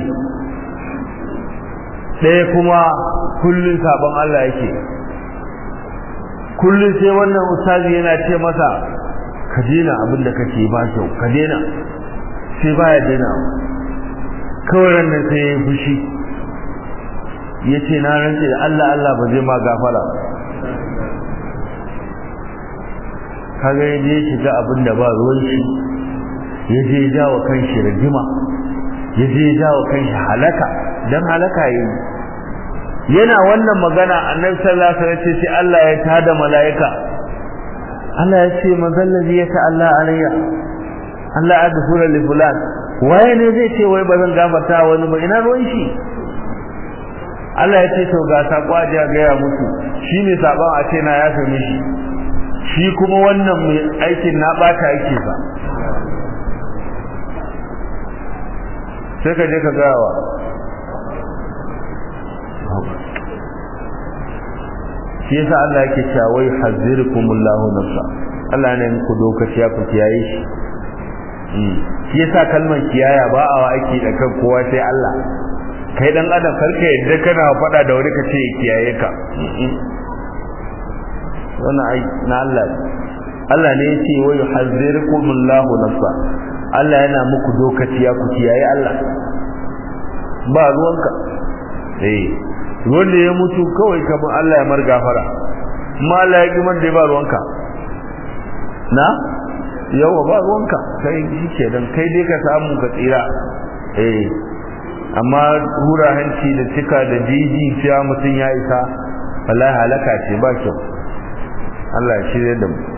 daya kuma kullun sabon Allah yake kullun sai wannan ustazi yana ce masa ka dena abin da kake ba kyau ka dena sai baya dena kawai nan sai ya fushi ya ce na rantse da Allah Allah ba zai ma gafara kaga ya je shiga abin da ba ruwan shi ya je ya jawo kan shi rigima ya je ya jawo kan shi halaka dan halaka yi yana wannan magana annabi sallallahu alaihi wasallam sai Allah ya tada malaika Allah ya ce mazallazi ya ta Allah alayya Allah adfura li fulan waye ne zai ce wai bazan gafarta wani ba ina ruwan shi Allah ya ce to ga sako a ga ya mutu shine saban a ce na yafe mishi shi kuma wannan mai aikin na bata yake ba sai ka je ka gawa shi yasa Allah yake cewa wai hazzirukumullahu nafsa Allah ne muku dokaci ya ku kiyaye shi shi yasa kalmar kiyaya ba a wa aiki da kan kowa sai Allah kai dan adam karka yadda kana faɗa da wani kace kiyaye ka wannan ai na Allah Allah ne yace wa yuhazzirukumullahu nafsa Allah yana muku dokaci ya ku kiyaye Allah ba ruwanka eh wanda ya mutu kawai kamar Allah ya mar gafara amma Allah ya kimar da ba ruwanka na yawa ba ruwanka kai shi dan kai dai ka samu ka tsira eh amma hura hanci da cika da jiji cewa mutum ya isa wallahi halaka ce ba kyau Allah ya shirye da mu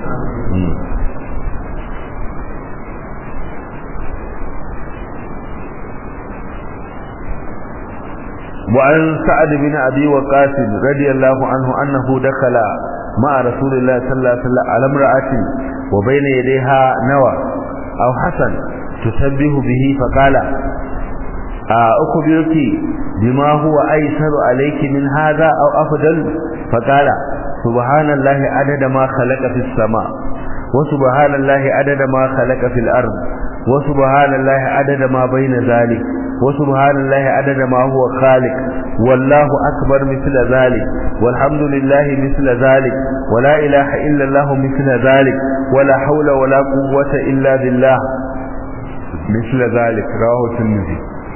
وعن سعد بن أبي وقاس رضي الله عنه أنه دخل مع رسول الله صلى الله عليه وسلم على امرأة وبين يديها نوى أو حسن تسبه به فقال أخبرك بما هو أيسر عليك من هذا أو أفضل فقال سبحان الله عدد ما خلق في السماء وسبحان الله عدد ما خلق في الأرض وسبحان الله عدد ما بين ذلك وسبحان الله عدد ما هو خالق والله أكبر مثل ذلك والحمد لله مثل ذلك ولا إله إلا الله مثل ذلك ولا حول ولا قوة إلا بالله مثل ذلك رواه الترمذي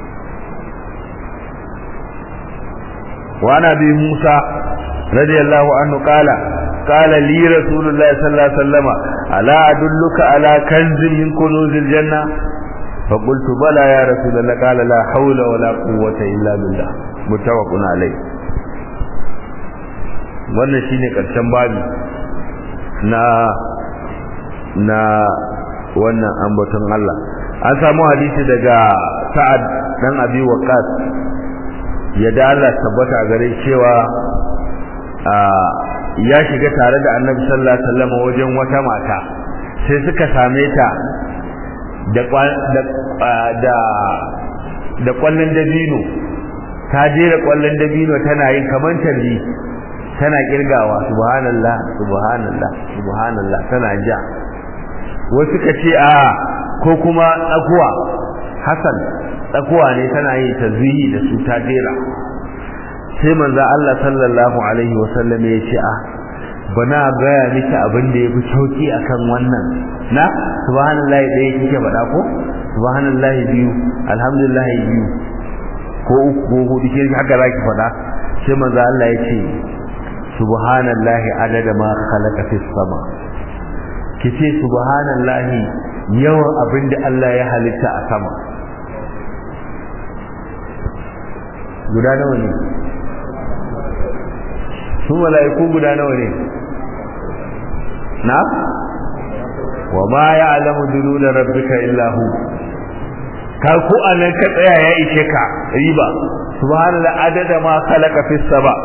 وعن أبي موسى رضي الله عنه قال قال لي رسول الله صلى الله عليه وسلم ألا أدلك على كنز من كنوز الجنة فقلت بلى يا رسول الله قال لا حول ولا قوة إلا بالله متفق عليه wannan shine karshen babi na na wannan ambaton Allah an samu hadisi daga Sa'ad dan Abi Waqqas yadda Allah tabbata gare cewa ya shiga tare da Annabi sallallahu alaihi wasallam wajen wata mata sai suka same ta da da da kwallon dabino ta jera kwallon dabino tana yin kaman tarbi tana kirgawa subhanallah subhanallah subhanallah tana ja wasu ka ce a ko kuma tsakuwa hasan tsakuwa ne tana yin tazwihi da su ta jera sai manzo Allah sallallahu alaihi wasallam ya ce a bana gaya miki abin da yafi sauki akan wannan na subhanallahi ɗaya kike faɗa ko subhanallahi biyu alhamdulillah biyu ko uku ko hudu ke haka zaki faɗa sai manzo Allah ya ce subhanallahi adada ma khalaqa fis sama kice subhanallahi yawan abin da Allah ya halitta a sama guda nawa ne su mala'iku guda nawa ne na wa ma ya'lamu dunuda rabbika illa hu ka ku anan ka tsaya ya ishe ka riba subhanallahi adada ma khalaqa fis sama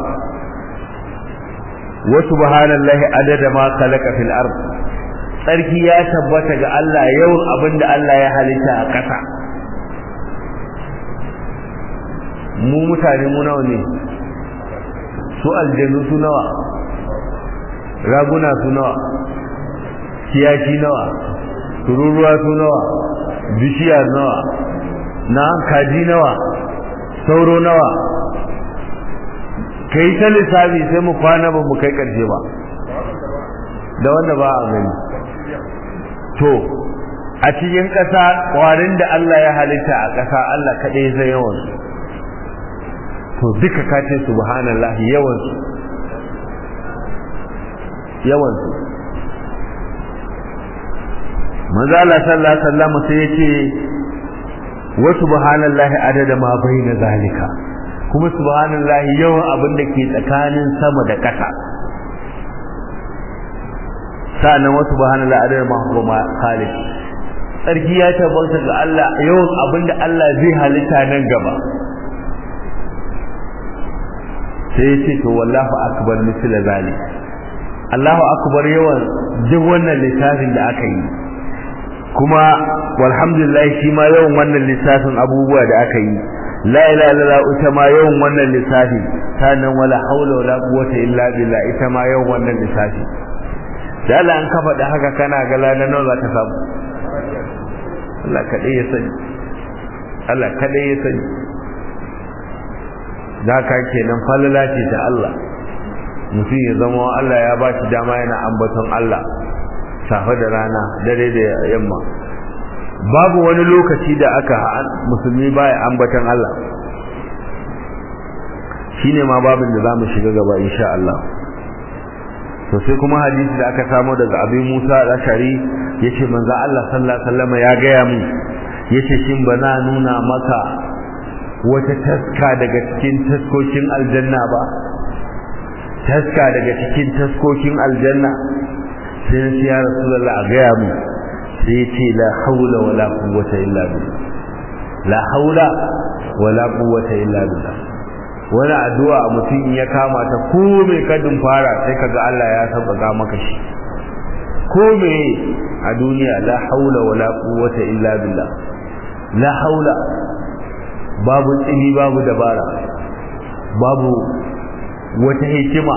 wa subhanallahi adada ma khalaqa fil ard sarki ya tabbata ga Allah yawan abinda Allah ya halitta a ƙasa mu mutane mu nawa ne su aljanu su nawa raguna su nawa kiyashi nawa tururuwa su nawa bishiya nawa na kaji nawa sauro nawa kai ta lissafi sai mu kwana ba mu kai karshe ba da wanda ba a gani to a cikin ƙasa ƙwarin da Allah ya halitta a ƙasa Allah kaɗai zai yawan to duka ka ce subhanallah yawan su yawan su manzo Allah sallallahu alaihi wasallam sai yace wa subhanallahi adada ma baina zalika kuma subhanallahi yawan abin da ke tsakanin sama da ƙasa sa'annan wa subhanallahi adada ma huwa ma khaliq sarki ya tabbata ga Allah yawan abin da Allah zai halitta nan gaba sai ya ce to wallahu akbar misla zalik Allahu akbar yawan duk wannan littafin da aka yi kuma walhamdulillah shi ma yawan wannan lissafin abubuwa da aka yi la ilaha illallah ita ma yawan wannan lissafi sannan wala haula wala quwwata illa billah ita ma yawan wannan lissafi da Allah an ka faɗi haka kana ga lana nawa za ka samu Allah kadai ya sani Allah kadai ya sani da ka kenan falala ce ta Allah mutum ya zama Allah ya ba shi dama yana ambaton Allah safe da rana dare da yamma babu wani lokaci da aka musulmi baya ambatan Allah shine ma babin da zamu shiga gaba insha Allah to sai kuma hadisi da aka samu daga Abi Musa al-Ashari yace manzo Allah sallallahu alaihi wasallam ya gaya mu yace shin bana nuna maka wata taska daga cikin taskokin aljanna ba taska daga cikin taskokin aljanna sai ya rasulullah a gaya mu sai ya ce la haula wala quwwata illa billah la haula wala quwwata illa billah wani addu'a mutum ya kama ta ko me kadin fara sai kaga Allah ya sabaka maka shi ko me a duniya la haula wala quwwata illa billah la haula babu tsini babu dabara babu wata hikima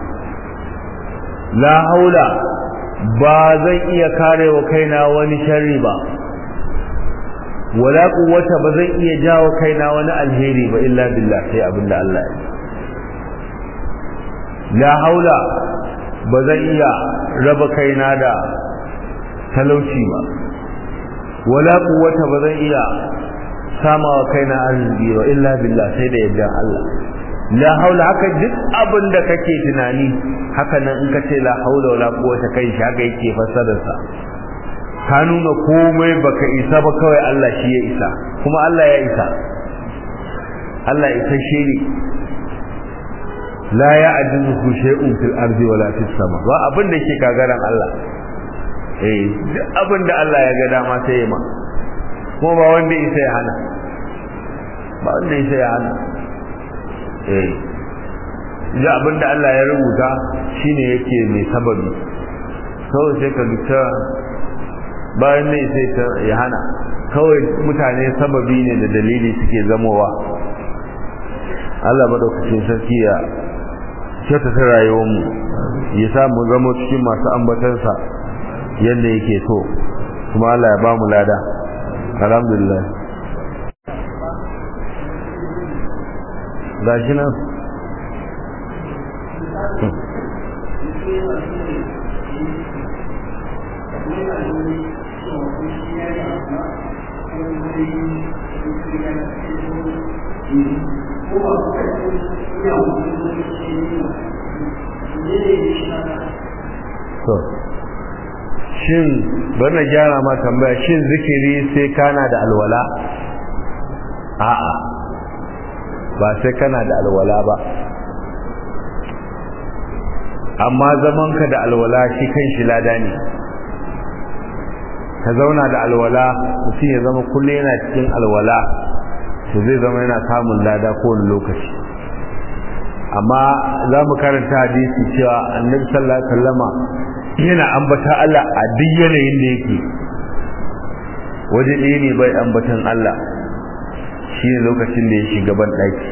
la haula ba zan iya kare wa kaina wani sharri ba wala quwwata ba zan iya jawo kaina wani alheri ba illa billah sai abinda Allah ya la haula ba zan iya raba kaina da talauci ba wala quwwata ba zan iya sama wa kaina arziki ba illa billah sai da yadda Allah la haula haka duk abin da kake tunani haka nan in ka ce la haula wala quwwata kai shi haka yake fassarar sa ka nuna komai baka isa ba kawai Allah shi ya isa kuma Allah ya isa Allah isa shi ne la ya'duhu shay'un fil ardi wala fis sama ba abin da yake kagaran Allah eh duk abin da Allah ya ga dama sai ya ma kuma ba wanda isa ya hana ba wanda isa ya hana eh da abin da Allah ya rubuta shine yake mai sababi kawai sai ka gita bayan ne sai ta ya hana kawai mutane sababi ne da dalili suke zamowa Allah madaukakin sarki ya kyautata rayuwarmu ya sa mu zama cikin masu ambatansa yadda yake so kuma Allah ya ba mu lada alhamdulillah gashi nan shin bana gyara ma tambaya shin zikiri sai kana da alwala a'a ba sai kana da alwala ba amma zamanka da alwala shi kan shi lada ne ka zauna da alwala mutum ya zama kullum yana cikin alwala to zai zama yana samun lada kowane lokaci amma za mu karanta hadisi cewa annabi sallallahu alaihi wasallama yana ambata Allah a duk yanayin da yake waje ɗaya ne bai ambatan Allah shi ne lokacin da ya shiga ban ɗaki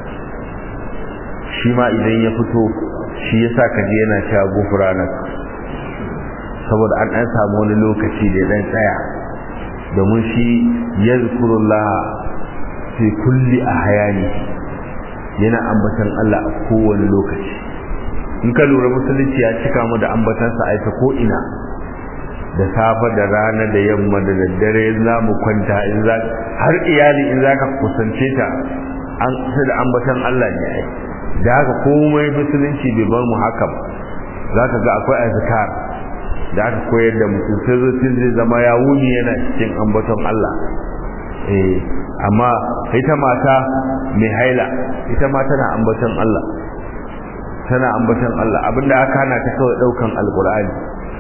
shi ma idan ya fito shi ya sa kaji yana cewa gufuranak saboda an ɗan samu wani lokaci da ɗan tsaya domin shi ya zikurullah fi kulli a hayani yana ambatan Allah a kowane lokaci in ka lura musulunci ya cika mu da ambatansa a ita ko ina da safa da rana da yamma da daddare in za mu kwanta in za har iyali in za ka kusance ta an kusa da ambatan Allah ne ai da haka komai musulunci bai bar mu haka ba za ka ga akwai azkar da aka koyar da mutum sai zuciyar zai zama ya wuni yana cikin ambaton Allah eh amma ita mata mai haila ita ma tana ambaton Allah tana ambaton Allah abinda aka hana ta kawai daukan alqur'ani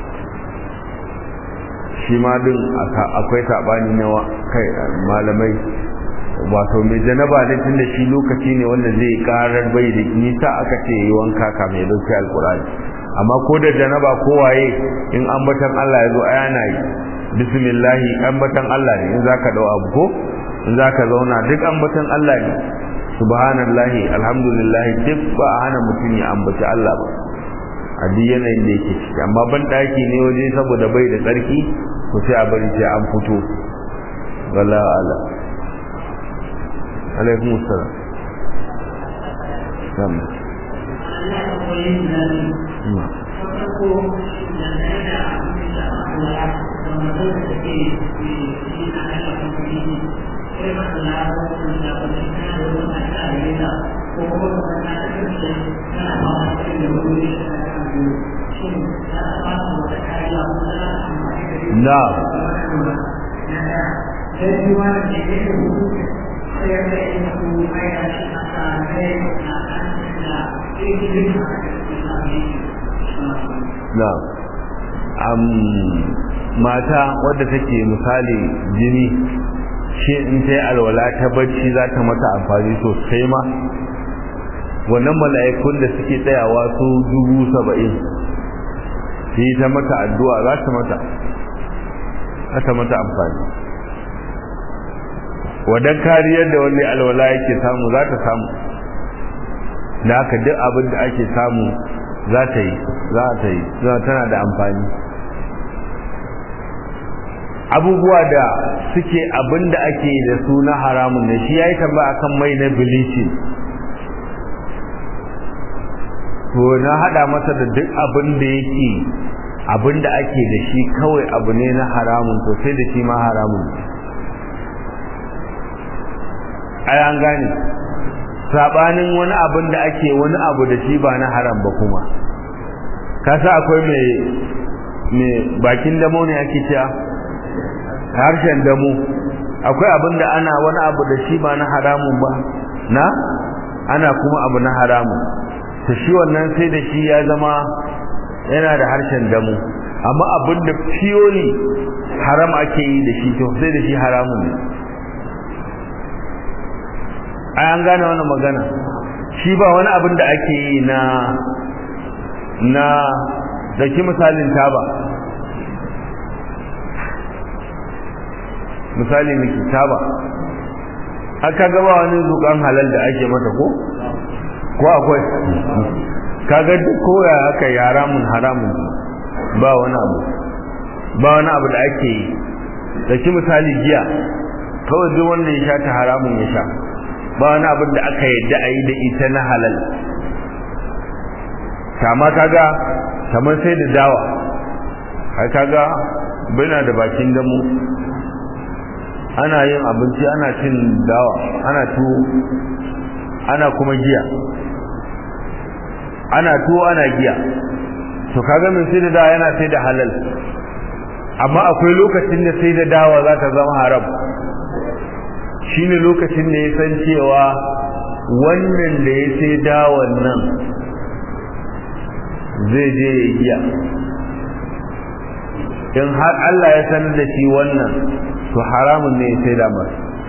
shi ma din akwai sabani na kai malamai wato mai janaba ne tunda shi lokaci ne wanda zai karar bai da nisa aka ce yi wanka ka mai dauki alqur'ani amma ko da janaba ko waye in ambatan Allah ya zo ayana yi bismillah ambatan Allah ne in zaka dau abu ko in zaka zauna duk ambatan Allah ne subhanallahi alhamdulillah duk ba a hana mutum ya ambaci Allah ba a duk yanayin da yake ciki amma ban daki ne waje saboda bai da tsarki ko sai a bari sai an fito wala ala alaikum assalam Sama. Na. Na. Um, mata wadda take misali jini shi in ta yi alwala ta bacci za ta mata amfani sosai ma wannan mala'ikun da suke tsayawa su dubu saba'in su yi ta mata addu'a za ta mata za ta mata amfani wadan kariyar da wani alwala yake samu za ta samu da haka duk abin da ake samu za ta yi za ta yi tana da amfani abubuwa da suke abin da ake da su na haramun ne shi ya yi tamba akan mai na bleaching to na hada masa da duk abin da yake abin da ake da shi kawai abu ne na haramun to sai da shi ma haramun ai an gane sabanin wani abin da ake wani abu da shi ba na haram ba kuma kasa akwai mai mai bakin damo ne ake cewa harshen damo akwai abin da ana wani abu da shi ba na haramun ba na ana kuma abu na haramun to shi wannan sai da shi ya zama yana da harshen damo amma abin da fiyoli haram ake yi da shi to sai da shi haramun ne ai an gane wannan magana shi ba wani abin da ake yi na na da ki misalin taba misali miki taba aka gaba wani zukan halal da ake mata ko ko akwai kaga duk koya aka yi haramun haramun ba wani abu ba wani abu da ake yi da ki misali giya kawai duk wanda ya sha ta haramun ya sha ba wani abin da aka yadda a yi da ita na halal kama kaga kamar sai da dawa har kaga bina da bakin damu ana yin abinci ana cin dawa ana tuwo ana kuma giya ana tuwo ana giya to kaga min sai da dawa yana sai da halal amma akwai lokacin da sai da dawa za ta zama haram shine lokacin da ya san cewa wannan da ya sai dawon nan zai je ya giya in har Allah ya sanar da shi wannan to haramun ne ya sai damar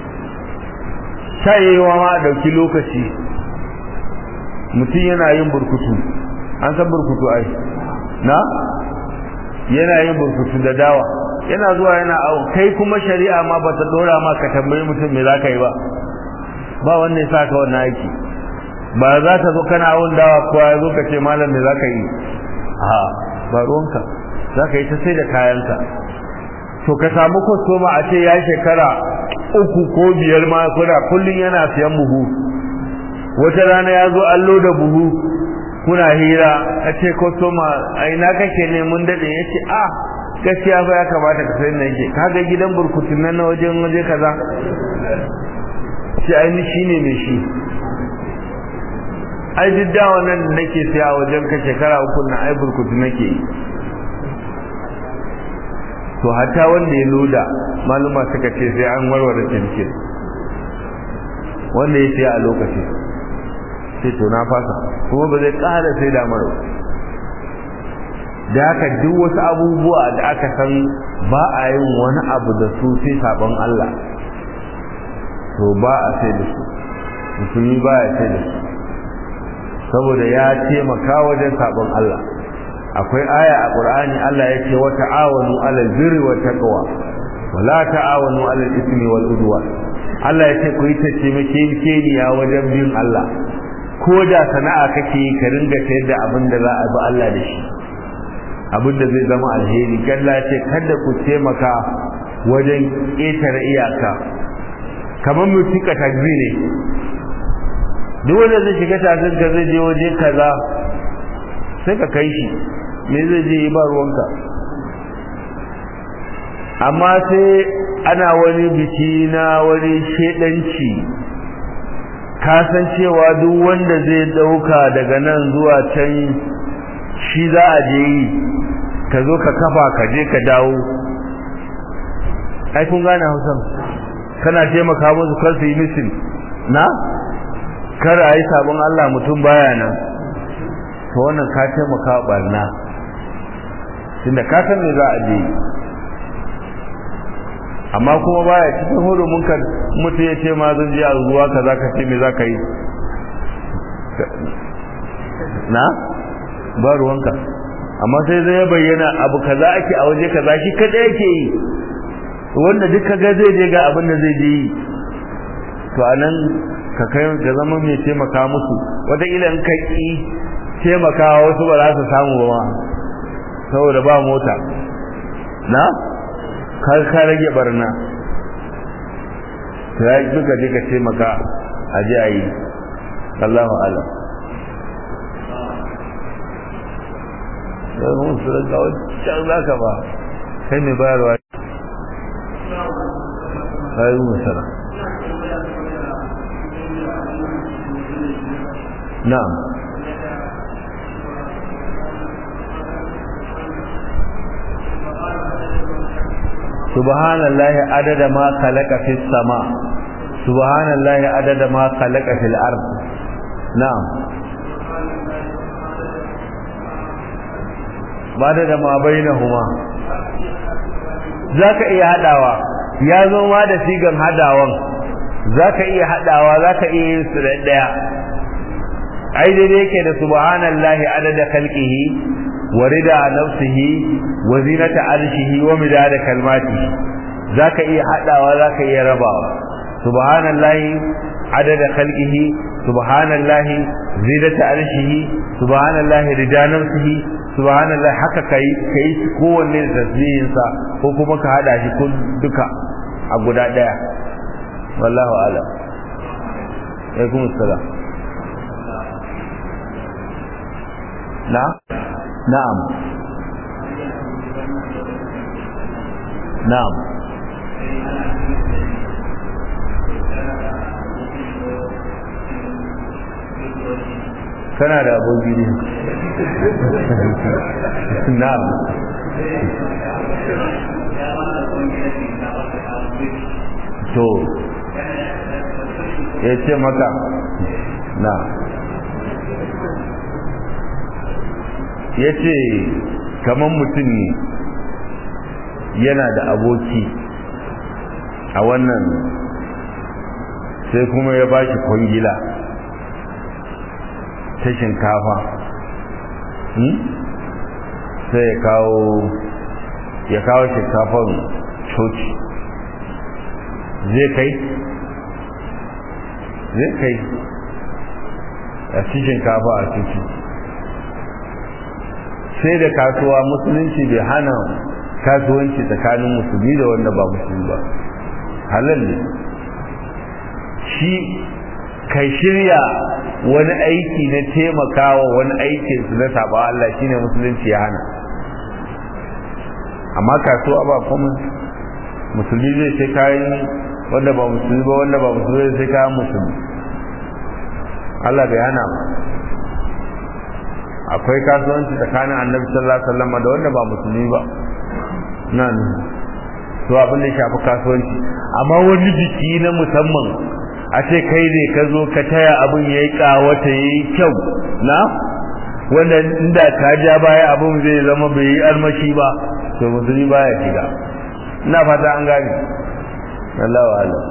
shayewa ma dauki lokaci mutum yana yin burkutu an san burkutu ai na yana yin burkutu da dawa yana zuwa yana awo kai kuma shari'a ma ba ta dora ma ka tambayi mutum me za ka yi ba ba wanda ya sa ka wannan aiki ba za ta zo kana awon dawa ko ya zo ka ce malam me za ka yi a ba ruwanka za ka yi ta sai da kayanka to ka samu kwastoma a ce ya shekara uku ko biyar ma kuna kullum yana siyan buhu wata rana ya zo allo da buhu kuna hira a ce kwastoma a ina kake ne mun daɗe ya ce a gaskiya fa ya kamata ka sayi nan ke kaga gidan burkutun nan na wajen waje kaza shi ainihin shi ne mai shi ai duk da wannan da nake siya a wajen ka shekara uku na ai burkutu nake yi to hatta wanda ya loda maluma suka ce sai an warware cikin wanda ya siya a lokaci sai to na fasa kuma ba zai ƙara sai da mara da haka duk wasu abubuwa da aka san ba a yin wani abu da su sai sabon Allah to ba a sai da su musulmi ba ya sai da su saboda ya taimaka wajen sabon Allah akwai aya a qur'ani Allah ya ce wa ta'awanu 'alal birri wat taqwa wa la ta'awanu 'alal ismi wal udwan Allah ya ce ku yi taimakekeniya wajen bin Allah ko da sana'a kake yi ka ringa sayar da abin da za a bi Allah da shi abin da zai zama alheri Allah ya ce kada ku taimaka wajen ƙetare iyaka kamar mu tuka tagzi ne duk wanda zai shiga tagzin ka zai je waje kaza sai ka kai shi me zai je yi ba ruwanka amma sai ana wani biki na wani shedanci kasancewa duk wanda zai dauka daga nan zuwa can shi za a je yi ka zo ka kafa ka je ka dawo ai kun gane hausan kana taimaka musu kar su yi misin na kar a yi sabon Allah mutum baya nan to wannan ka taimaka barna tunda ka san me za a je amma kuma baya cikin hurumin ka mutum ya ce ma zan je a zuwa ka za ka ce me za ka yi na ba ruwanka amma sai zai ya bayyana abu kaza ake a waje kaza shi kada yake yi wanda duk kaga zai je ga abin da zai je yi to anan ka kai ga zama mai taimaka musu wata ila in ka ki taimakawa wasu ba za su samu ba saboda ba mota na ka ka rage barna to ya duka je ka taimaka a je a yi Allahu alam sai mun su ga wancan zaka ba kai mai bayarwa sai mun sara na'am subhanallahi adada ma khalaqa fis sama subhanallahi adada ma khalaqa fil ard na'am ba da ma bainahuma zaka iya hadawa ya zo ma da sigan hadawan zaka iya hadawa zaka iya yin su da daya ai dai yake da subhanallahi adada khalqihi wa rida nafsihi wa zinata arshihi wa midada kalmatihi zaka iya hadawa zaka iya rabawa subhanallahi adada khalqihi subhanallahi zinata arshihi subhanallahi rida nafsihi subhanallah haka kai kai kowanne da tasbihin sa ko kuma ka hada shi kun duka a guda daya wallahu a'lam alaikum assalam na na'am na'am kana da aboki ne na'am to ya ce maka na ya ce kamar mutum ne yana da aboki a wannan sai kuma ya ba shi kwangila ta shinkafa sai ya kawo ya kawo shinkafan coci zai kai zai kai a ci shinkafa a ciki sai da kasuwa musulunci bai hana kasuwanci tsakanin musulmi da wanda ba musulmi ba halal ne shi kai shirya wani aiki na taimakawa wani aikin su na saba Allah shine musulunci ya hana amma kasuwa ba kuma musulmi zai sai kayan wanda ba musulmi ba wanda ba musulmi zai sai kayan musulmi Allah bai hana ba akwai kasuwanci tsakanin annabi sallallahu alaihi wasallam da wanda ba musulmi ba nan to abin da ya shafi kasuwanci amma wani biki na musamman a ce kai ne ka zo ka taya abin ya yi kawata ya yi kyau na wanda inda ka ja baya abin zai zama bai yi armashi ba to musulmi baya shiga ina fata an gane Allah wa Allah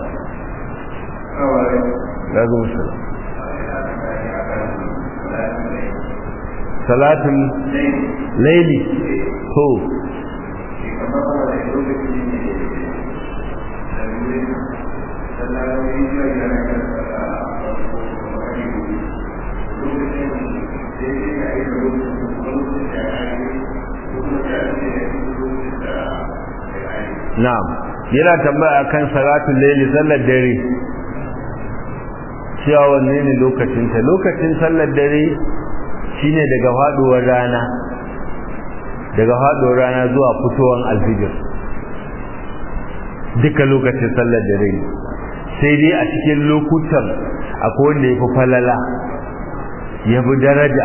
ya zo musulun salatin laili to na'am yana tambaya kan salatul layli sallar dare cewa wanne ne lokacin ta lokacin sallar dare shine daga faduwar rana daga faduwar rana zuwa fitowar alfijir duka lokacin sallar dare sai dai a cikin lokutan akwai wanda ya fi falala ya fi daraja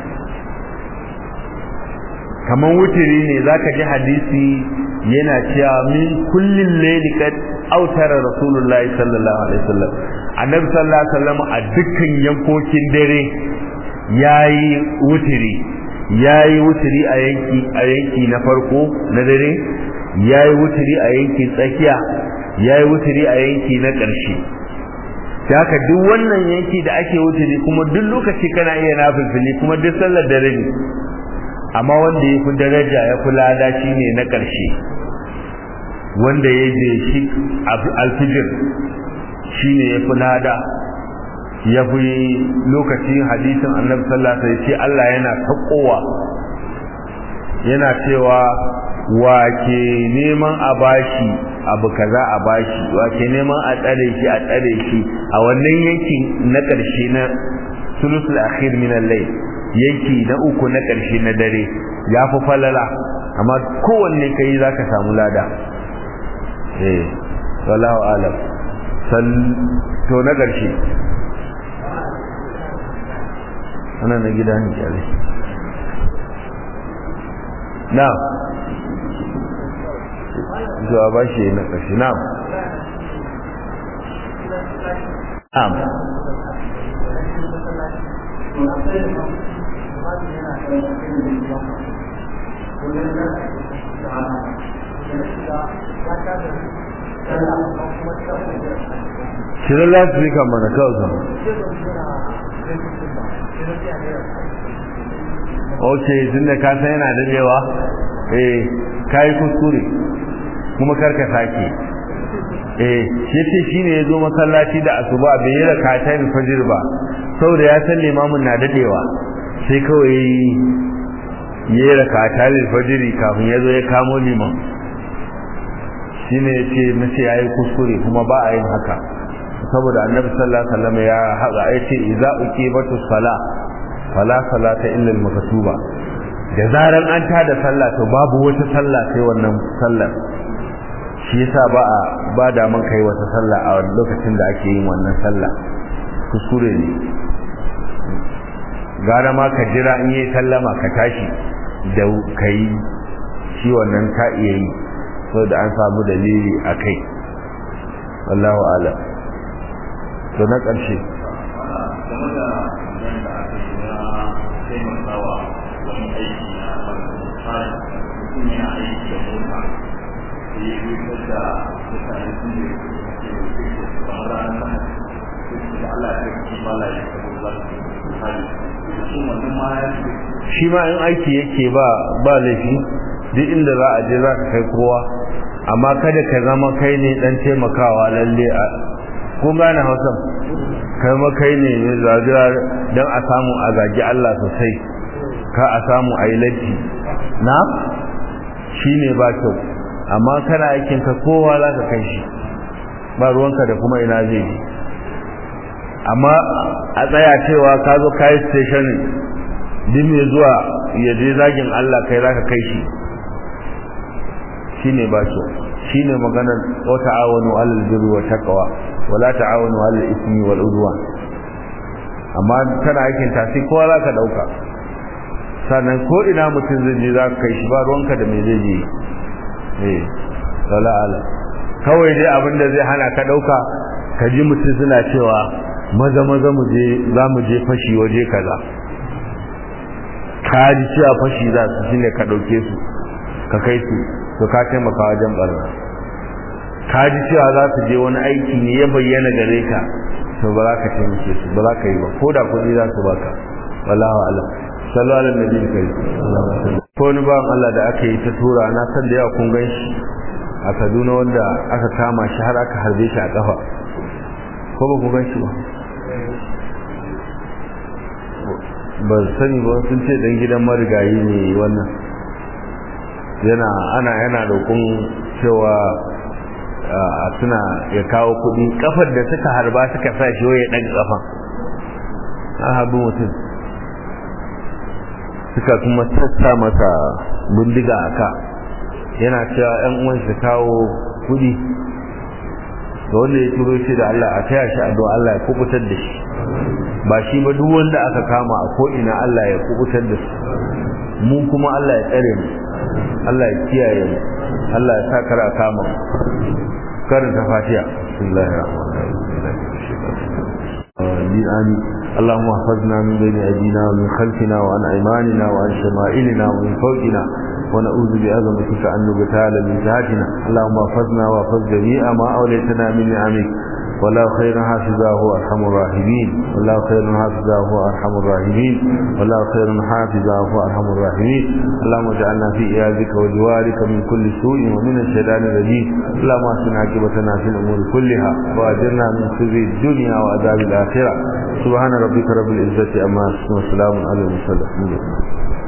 kamar wutiri ne zaka ji hadisi yana cewa min kullin layli kad autara rasulullahi sallallahu alaihi wasallam annabi sallallahu alaihi wasallam a dukkan yankokin dare yayi wutiri yayi wutiri a yanki a yanki na farko na dare yayi wutiri a yanki tsakiya yayi wutiri a yanki na ƙarshe haka duk wannan yanki da ake wutiri kuma duk lokaci kana iya nafilfili kuma duk sallar dare ne amma wanda ya fi daraja ya fi lada shi ne na ƙarshe wanda ya je shi alfijir shi ne ya fi lada ya fi lokacin hadisin annabi sallallahu alaihi ce Allah yana taƙowa yana cewa wa ke neman a bashi abu kaza a bashi wa ke neman a tsare shi a tsare shi a wannan yankin na ƙarshe na sulusul akhir min al-layl yanki na uku na ƙarshe na dare ya fi falala amma kowanne ka yi za ka samu lada eh wallahu alam to na ƙarshe ana na gida ne kyale na zuwa ba shi na ƙarshe na na'am shirin lasirika mana kawai ok tun da ka san yana dadewa eh ka yi kuskure kuma karka sake eh shi ce shi ne ya zo masallaci da asuba bai yi raka ta yin fajir ba saboda ya san limamin na dadewa sai kawai ya yi raka ta yin fajiri kafin ya zo ya kamo liman shi ne ya ce na ce ya yi kuskure kuma ba a yin haka saboda annabi sallallahu alaihi wasallam ya haɗa ya ce idza uqibatu sala fala salata illa al-maktuba da zaran an tada sallah to babu wata sallah sai wannan sallar shi yasa ba a ba da man kai wata sallah a lokacin da ake yin wannan sallah kuskure ne gara ma ka jira in yi sallama ka tashi da kai shi wannan ka iya yi saboda an samu dalili a kai wallahu alam to na ƙarshe shi ma in aiki yake ba ba laifi duk inda za a je za ka kai kowa amma kada ka zama kai ne dan taimakawa lalle a kun gane hausa kai ma kai ne ne zagira don a samu a zagi Allah sosai ka a samu a yi latti na shi ne ba kyau amma kana aikin ka kowa za ka kai shi ba ruwanka da kuma ina zai yi amma a tsaya cewa ka zo ka yi stationing duk mai zuwa ya je zagin Allah kai za ka kai shi shi ne ba kyau shi ne maganar wata awonu alal birri wa taqwa wala ta'awanu 'alal ismi wal udwan amma kana aikin tasi kowa za ka dauka sannan ko ina mutum zai je za ka kai shi ba ruwanka da me zai je eh wala ala kawai dai abin da zai hana ka dauka ka ji mutum suna cewa maza maza mu je za mu je fashi waje kaza ka ji cewa fashi za su shine ka dauke su ka kai su to ka taimaka wajen barna ka ji cewa za su je wani aiki ne ya bayyana gare ka to ba za ka taimake su ba za ka yi ba ko da kuɗi za su baka wallahu alam sallallahu alaihi nabi kai ko ni ba Allah da aka yi ta tura na san da yawa kun gan shi a Kaduna wanda aka kama shi har aka harbe shi a kafa ko ba ku gan shi ba ba sani ba sun ce dan gidan marigayi ne wannan yana ana yana roƙon cewa a suna ya kawo kuɗi kafar da suka harba suka sa shi ya ɗan kafa an harbi mutum suka kuma sassa masa bindiga a ka yana cewa ‘yan uwan su kawo kuɗi da wanda ya turo shi da Allah a taya shi addu'a Allah ya kubutar da shi ba shi ba duk wanda aka kama a ko'ina Allah ya kubutar da su mu kuma Allah ya tsare mu Allah ya kiyaye mu Allah ya sa kar a kama karanta fatiha bismillahir rahmanir rahim amin اللهم احفظنا من بين ايدينا ومن خلفنا وعن ايماننا وعن شمائلنا ومن فوقنا ونعوذ بعظمتك ان نبتال من جهتنا اللهم احفظنا واحفظ جميع ما اوليتنا من نعمك والله خير حافظا هو ارحم الراحمين والله خير حافظا هو ارحم الراحمين والله خير حافظا هو ارحم الراحمين اللهم اجعلنا في ايادك وجوارك من كل سوء ومن الشيطان الرجيم اللهم احسن عاقبتنا في الامور كلها واجرنا من خزي الدنيا وعذاب الاخره سبحان ربك رب العزه عما يصفون وسلام على المرسلين